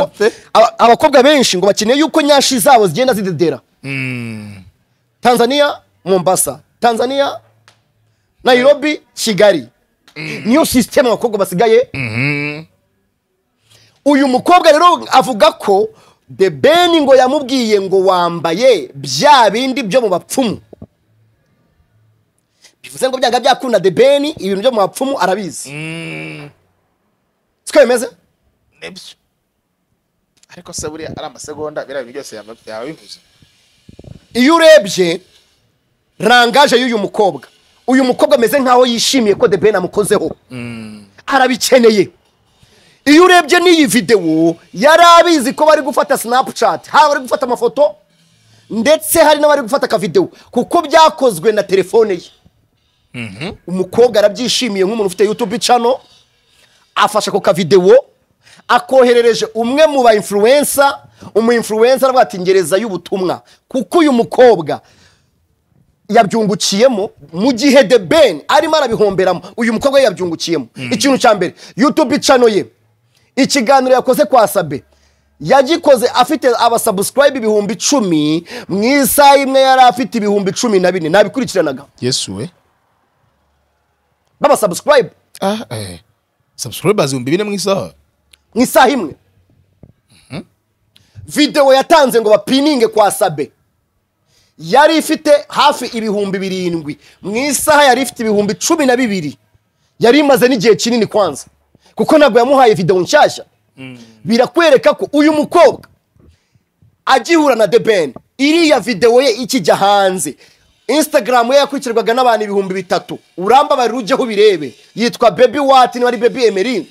aba- abakobwa benshi ngo bakeneye yuko nyashi zabo zigenda zidedera tanzania mombasa tanzania nayirobi kigali niyo sisiteme abakobwa basigaye uyu mukobwa rero avuga ko the ben ngo yamubwiye ngo wambaye bya bindi byo mu bapfumu bivuze ngo byanga byakunda the ben ibintu byo mu bapfumu arabizi siko bimeze nibyo ariko se buriya ari amasegonda biriya bintu byose yaba yaba bivuze iyo urebye rangaje y'uyu mukobwa uyu mukobwa ameze nkaho yishimiye ko debeni amukozeho arabikeneye iyo urebye n'iyi videwo yari abizi ko bari gufata sinapucati haba bari gufata amafoto ndetse hari n'abari gufata akavidewo kuko byakozwe na telefone ye umukobwa arabyishimiye nk'umuntu ufite yutubi cano afashe ako kavidewo akoherereje umwe mu ba influencer umu influencer aravuga ati ngereza y'ubutumwa kuko uyu mukobwa yabyungukiyemo mu gihe de ben arimo arabihomberamo uyu mukobwa we yabyungukiyemo ikintu cya mbere youtube cano ye ikiganiro yakoze kwa sabe yagikoze afite abasubscribe ibihumbi icumi mu isaha imwe yari afite ibihumbi cumi na bine nabikurikiranaga yesu we b'abasubscribe ah eh subscribers ibihumbi bine mu isaha mu isaha imwe videwo yatanze ngo bapininge kwa sabe yari ifite hafi ibihumbi birindwi mu isaha yari ifite ibihumbi cumi na bibiri yari imaze n'igihe kinini kwanza kuko ntabwo yamuhaye videwo nshyashya birakwereka ko uyu mukobwa agihura na debeni iriya videwo ye ikijya hanze instagram ye yakurikirwaga n'abantu ibihumbi bitatu urambabarira ujyeho ubirebe yitwa bebi wati niba ari bebi emerine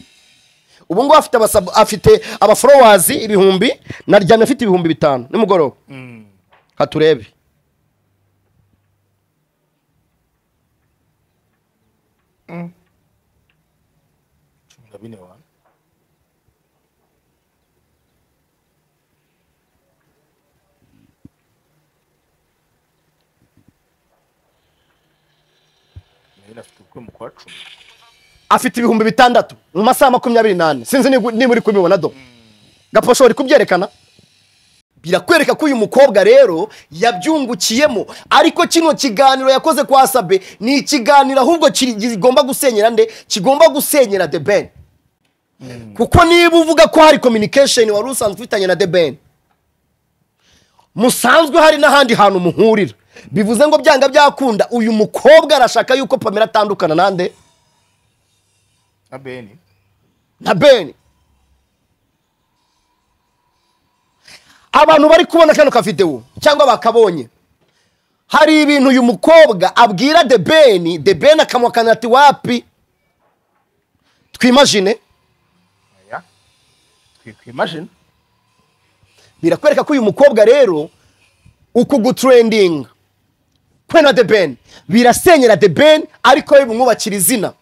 ubu ngubu afite abasab- afite abaforowazi ibihumbi naryamye afite ibihumbi bitanu nimugoroba haturebe afite ibihumbi bitandatu mu masaha makumyabiri n'ane sinzi niba niba uri kubibona do gaposho uri kubyerekana birakwereka ko uyu mukobwa rero yabyungukiyemo ariko kino kiganiro yakoze kwa sabe ni ikiganiro ahubwo kiri- kigomba gusenyera nde kigomba gusenyera the ben kuko niba uvuga ko hari communication wari usanzwe ufitanye na the ben musanzwe hari n'ahandi hantu muhurira bivuze ngo byanga byakunda uyu mukobwa arashaka yuko pamela atandukana nande na beni na beni abantu bari kubona kano kavidewo cyangwa bakabonye hari ibintu uyu mukobwa abwira de beni de beni akamuhakana ati wapi twimajine twimajine birakwereka ko uyu mukobwa rero uku gutrendinga kwe na de beni birasenyera de beni ariko we bimwubakira izina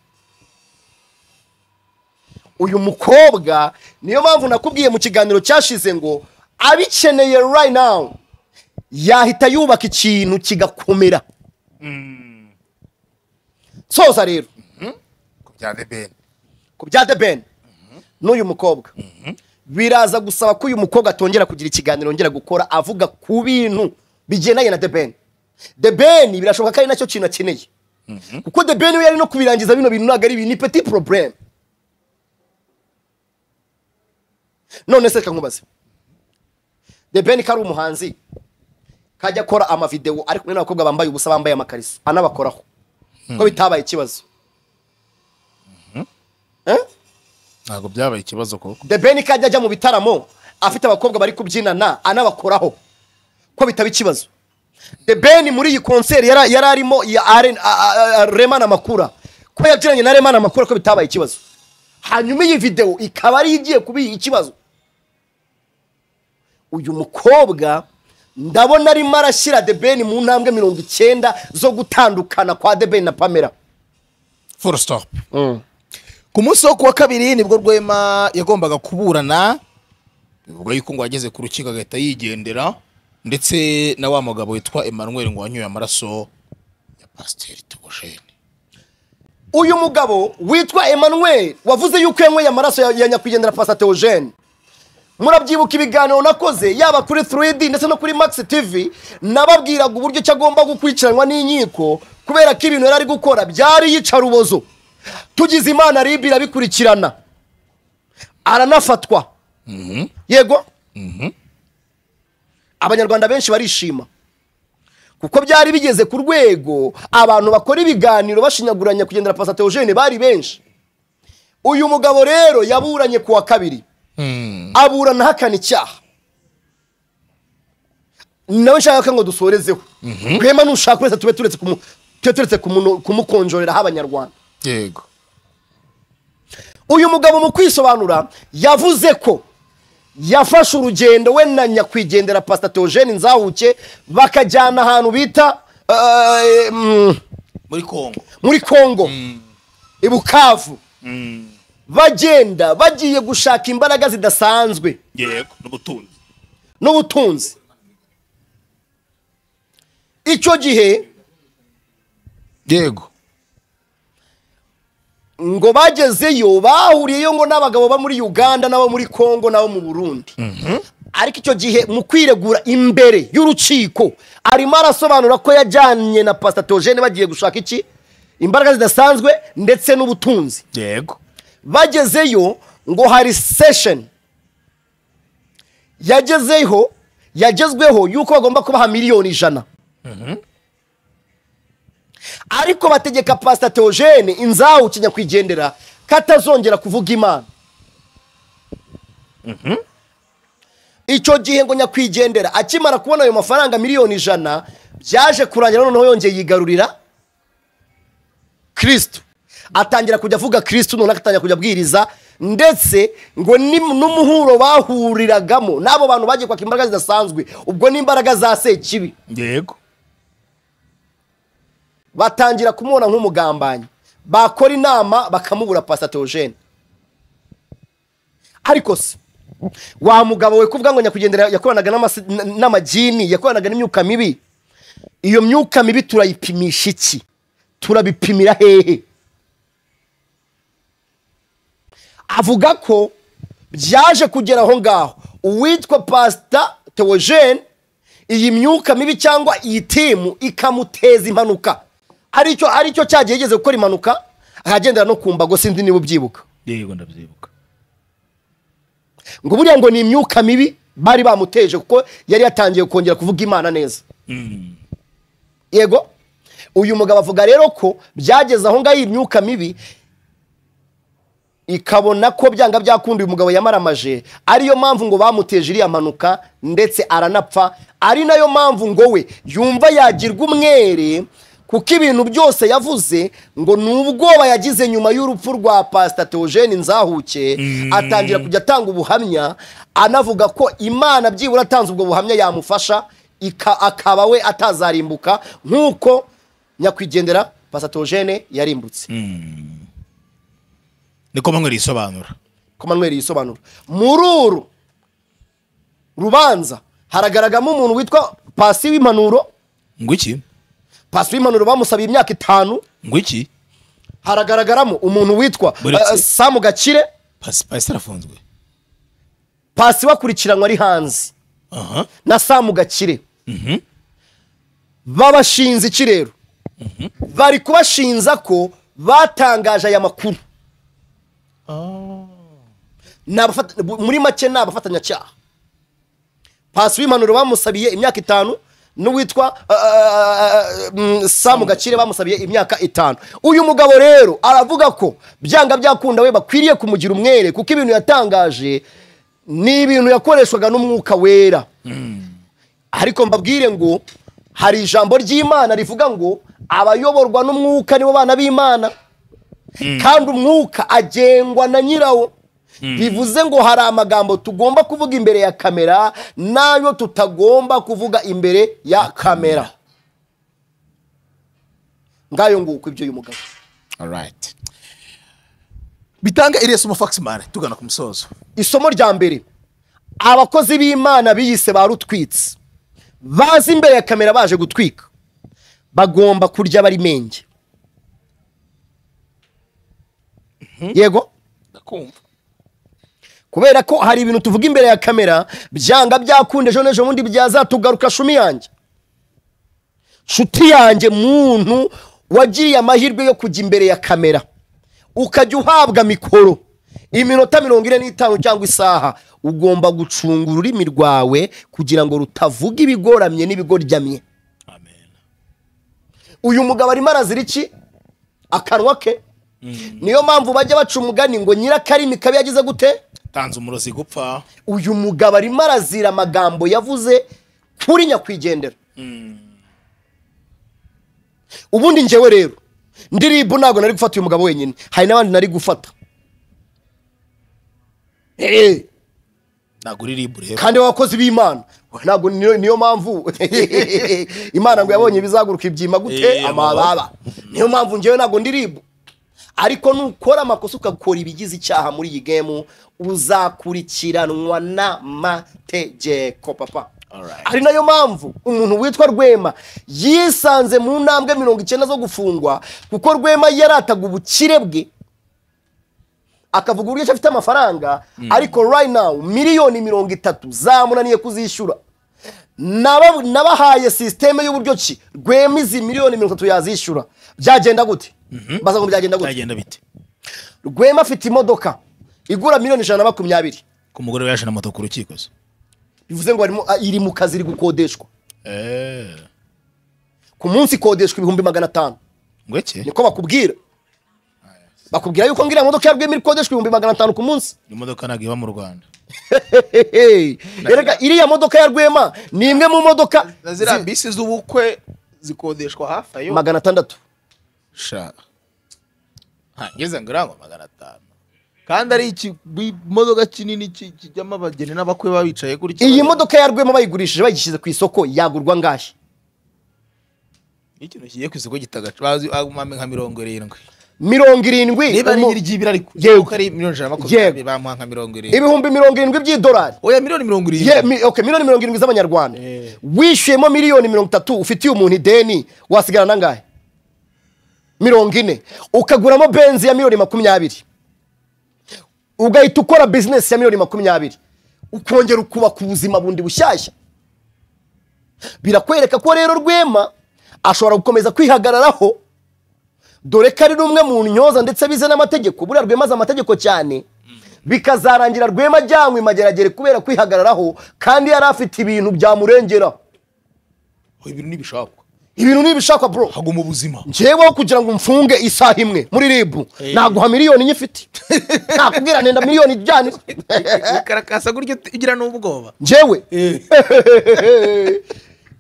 uyu mukobwa niyo mpamvu nakubwiye mu kiganiro cyashize ngo abikeneye right now yahita yubaka ikintu kigakomera soza rero ku bya the ben ku bya de beni n'uyu mukobwa biraza gusaba ko uyu mukobwa atongera kugira ikiganiro yongera gukora avuga ku bintu bigendanye na de beni de beni birashoboka ko ari nacyo kintu akeneye kuko de beni we yari no kubirangiza bino bintu ntabwo ari ibintu ni peti poroburemu none se reka nkubaze de beni ko ari umuhanzi kajya akora amavidewo ari kumwe n'abakobwa bambaye ubusa bambaye amakariso anabakoraho ko bitabaye ikibazo Eh? ntabwo byabaye ikibazo koko The Ben kajya ajya mu bitaramo afite abakobwa bari kubyinana anabakoraho ko bitaba ikibazo The Ben muri iyi konseri yari yari arimo ya Aren- a- a- a- Rema na Makura ko yabyinanye na Rema na Makura ko bitabaye ikibazo hanyuma iyi video ikaba ari igiye kuba ikibazo uyu mukobwa ndabona arimo arashyira The Ben mu ntambwe mirongo icyenda zo gutandukana kwa The Ben na Pamela full stop ku munsi wo kuwa kabiri nibwo rwema yagombaga kuburana bivuga yuko ngo ageze ku rukiko agahita yigendera ndetse na wa mugabo witwa emmanuel ngo wanyoye amaraso ya pasiteri tugojene uyu mugabo witwa emmanuel wavuze yuko yanyweye amaraso ya- ya nyakwigendera pasa teogene murabyibuka ibiganiro nakoze yaba kuri 3d ndetse no kuri max tv nababwiraga uburyo ki agomba gukurikiranwa n'inkiko kubera ko ibintu yari ari gukora byari yicarubozo tugize imana ribi irabikurikirana aranafatwa yego abanyarwanda benshi barishima kuko byari bigeze ku rwego abantu bakora ibiganiro bashinyaguranya kugendera pasa teogene bari benshi uyu mugabo rero yaburanye ku wa kabiri aburana ahakana icyaha nawe nshaka ko ngo dusorezeho rwema nushaka wese tube turetse kumu- tube turetse kumunu- kumukonjoreraho abanyarwanda yego uyu mugabo mu kwisobanura yavuze ko yafashe urugendo we na nyakwigendera pasita teogene nzahuke bakajyana ahantu bita eh, mm, muri kongo muri kongo i bukavu bagenda bagiye gushaka imbaraga zidasanzwe yego n'ubutunzi n'ubutunzi icyo gihe yego ngo bagezeyo bahuriyeyo ngo n'abagabo bo muri uganda n'abo muri kongo n'abo mu burundi ariko icyo gihe mu kwiregura imbere y'urukiko arimo arasobanura ko yajyanye na pasitatogene bagiye gushaka iki imbaraga zidasanzwe ndetse n'ubutunzi yego bagezeyo ngo hari sesheni yagezeho yagezweho yuko bagomba kubaha miliyoni ijana ariko bategeka pasita teogene inzawu kinyakwigendera ko atazongera kuvuga imana icyo gihe ngo nyakwigendera akimara kubona ayo mafaranga miliyoni ijana byaje kurangira noneho yongeye yigarurira kirisito atangira kujya avuga kirisito noneho agatangira kujya abwiriza ndetse ngo ni- n'umuhuro bahuriragamo n'abo bantu bagiye kwaka imbaraga zidasanzwe ubwo ni imbaraga za sekibi yego batangira kumubona nk'umugambanyi bakora inama bakamubura pasitogene ariko se wa mugabo we kuvuga ngo nyakwigendera yakoranaga n'amasi- n- n'amagini yakoranaga n'imyuka mibi iyo myuka mibi turayipimisha iki turabipimira hehe avuga ko byaje kugera aho ngaho uwitwa pasita teogene iyi myuka mibi cyangwa iyi timu ikamuteza impanuka aricyo aricyo cyagiye yigeze gukora impanuka ahagendera no ku mbago sinzi niba ubyibuka yego ndabyibuka ngo buriya ngo ni imyuka mibi bari bamuteje kuko yari yatangiye kongera kuvuga imana neza yego uyu mugabo avuga rero ko byageze aho ngaho iyi myuka mibi ikabona ko byanga byakunda uyu mugabo yamaramaje ariyo mpamvu ngo bamuteje iriya mpanuka ndetse aranapfa ari nayo mpamvu ngo we yumva yagirwa umwere kuko ibintu byose yavuze ngo ni ubwoba yagize nyuma y'urupfu rwa pasita teogene nzahuke atangira kujya atanga ubuhamya anavuga ko imana byibura atanze ubwo buhamya yamufasha ika- akaba we atazarimbuka nk'uko nyakwigendera pasatogene yarimbutse niko manywa risobanura komanweri yisobanura muri uru rubanza haragaragaramo umuntu witwa pasi w'impanuro ngo iki pasi w'impanuro bamusabiye imyaka itanu ngo iki haragaragaramo umuntu witwa Buretse. eh, samu gakire pasi pasi arafunzwe pasi bakurikiranwa ari hanze aha na samu gakire mhm babashinze iki rero bari kubashinza ko batangaje aya makuru Ni abafata- bu- muri make ni abafatanyacyaha pasi w'impanuro bamusabiye imyaka itanu n'uwitwa ah, ah, ah, mm, samu gakire bamusabiye imyaka itanu uyu mugabo rero aravuga ko byanga byakunda we bakwiriye kumugira umwere kuko ibintu yatangaje ni ibintu yakoreshwaga n'umwuka wera ariko mbabwire ngo hari ijambo ry'imana rivuga ngo abayoborwa n'umwuka nibo bana b'imana kandi umwuka agengwa na nyirawo bivuze ngo hari amagambo tugomba kuvuga imbere ya kamera n'ayo tutagomba kuvuga imbere ya kamera ngayo nguko ibyo uyu mugabo alright bitanga iresomo faximare tugana ku musozo isomo rya mbere abakozi b'imana biyise ba rutwitsi bazi imbere ya kamera baje gutwika bagomba kurya bari menge yego kubera ko hari ibintu tuvuga imbere ya kamera byanga byakunda ejo n'ejo bundi byazatugaruka shumi yanjye nshuti yanjye muntu wagiriye amahirwe yo kujya imbere ya kamera ukajya uhabwa mikoro iminota mirongo ine n'itanu cyangwa isaha ugomba gucunga ururimi rwawe kugira ngo rutavuga ibigoramye n'ibigorjyamye uyu mugabo arimo arazira iki akanwa ke niyo mpamvu bajya baca umugani ngo nyirakarimi kabi yagize gute tanze umurozi gupfa uyu mugabo arimo arazira amagambo yavuze kuri nyakwigendera ubundi ngewe rero ndiribu ntabwo nari gufata uyu mugabo wenyine hari n'abandi nari gufata Eh, ntabwo uri ribu rero kandi abakozi b'imana ntabwo niyo niyo mpamvu imana ngo yabonye bizaguruka ibyima gute Eh, amababa niyo mpamvu ngewe ntabwo ndi ribu ariko nukora amakosa ukakora ibigize icyaha muri iyi gemu uzakurikiranwa n'amategeko papa ari nayo mpamvu umuntu witwa rwema yisanze mu ntambwe mirongo icyenda zo gufungwa kuko rwema yarataga ubukire bwe akavuga uburyo ki afite amafaranga ariko right now miliyoni mirongo itatu zamunaniye kuzishyura Naba- nabahaye sisiteme y'uburyo ki rwema izi miliyoni mirongo itatu yazishyura byagenda gute baza ngo byagenda gute byagenda bite rwema afite imodoka igura miliyoni ijana na makumyabiri ku mugore we yaje na moto ku rukiko se bivuze ngo harimo- ah, iri mu kazi iri gukodeshwa eh ku munsi ikodeshwa ibihumbi magana atanu ngo iki niko bakubwira bakubwira yuko ngira imodoka ya rwema iri gukodeshwa ibihumbi magana atanu ku munsi imodoka ntabwo iba mu rwanda erega iriya modoka ya rwema ni imwe mu modoka na ziriya bisi z'ubukwe zikodeshwa hafi ayo magana atandatu sha hangeze ngo irango magana atanu kandi ari ikimodoka kinini ki- kijyamo abageni n'abakwe baba bicaye kuri kino- iyi modoka ya rwema bayigurishije bayigishyize ku isoko yagurwa ngahe Iyo ikintu kigiye ku isoko gitagaca bazi amame nka mirongo irindwi mirongo irindwi niba ari umu- nyir'igibira ariko Yego. kuko ari miliyoni ijana na Yego. makumyabiri bamuha nka mirongo irindwi ibihumbi mirongo irindwi by'idolari oya miliyoni mirongo Ye, irindwi mi- okay, miliyoni mirongo irindwi z'amanyarwanda wishyuyemo miliyoni mirongo itatu ufitiye umuntu ideni wasigara nangahe mirongo ine ukaguramo benzi ya miliyoni makumyabiri ugahita ukora bizinesi ya miliyoni makumyabiri ukongera ukubaka ubuzima bundi bushyashya birakwereka ko rero rwema ashobora gukomeza kwihagararaho dore ko ari n'umwe mu ntyoza ndetse bize n'amategeko buriya rwemaze amategeko cyane bikazarangira rwema ajyanwe mageragere kubera kwihagararaho kandi yari afite ibintu byamurengera ibintu ntibishobora ibintu ntibishakwa bro haguma ubuzima njyeweho kugira ngo mfunge isaha imwe muri ribu naguha miliyoni nye ifite nakubwira nenda miliyoni ijyane karakasa gutyo ugira n'ubwoba njyewe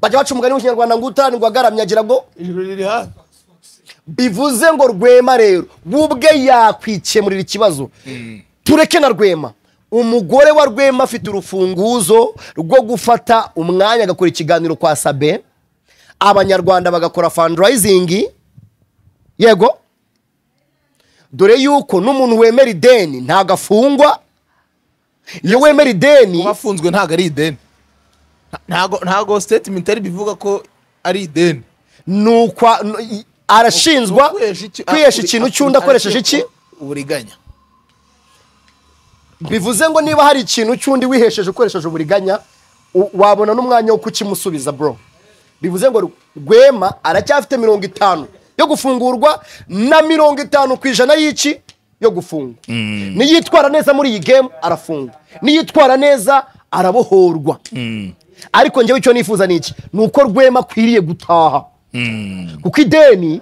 bajya baca umugani w'ikinyarwanda ngo utani ngo agaramye agira ngo bivuze ngo rwema rero we ubwe yakwikemurira ikibazo tureke na rwema umugore wa rwema afite urufunguzo rwo gufata umwanya agakora ikiganiro kwa sabe abanyarwanda bagakora fundraising yego dore yuko n'umuntu wemera ideni ntabwo afungwa iyo wemera ideni uwafunzwe ntabwo ari ideni ntabwo ntabwo statement ari bivuga ko ari ideni ni ukwa n- i- arashinjwa kwihesha ikintu cy'undi akoresheje iki uburiganya bivuze ngo niba hari ikintu cy'undi wihesheje ukoresheje uburiganya u- wabona n'umwanya wo kukimusubiza bro bivuze ngo rwema aracyafite mirongo itanu yo gufungurwa na mirongo itanu ku ijana y'iki yo gufungwa niyitwara neza muri iyi gemu arafungwa niyitwara neza arabohorwa ariko njyewe icyo nifuza ni iki ni uko rwema akwiriye gutaha kuko ideni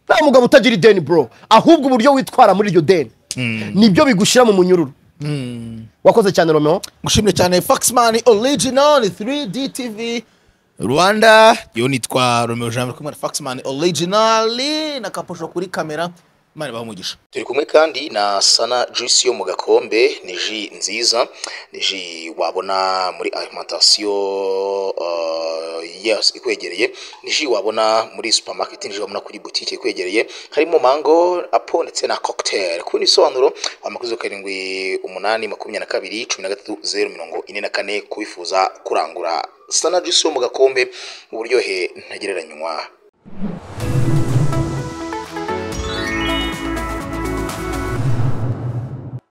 nta mugabo utagira ideni bro ahubwo uburyo witwara muri iryo deni nibyo bigushyira mu munyururu wakoze cyane romeo gushimye cyane foxman original 3d tv rwanda yo nitwa romeo jean kumwe na foxman original na kaposho kuri kamera mani bamugisha turi kumwe kandi na sana juice yo mu gakombe ni ji nziza ni ji wabona muri alimentation uh, yes, ikwegereye ni ji wabona muri supermarket ni ji wabona kuri butike ikwegereye harimo mango apo ndetse na cocktail ku bindi bisobanuro wamakuzo karindwi umunani makumyabiri na kabiri cumi na gatatu zeru mirongo ine na kane kubifuza kurangura sana juice yo mu gakombe uburyohe ntagereranywa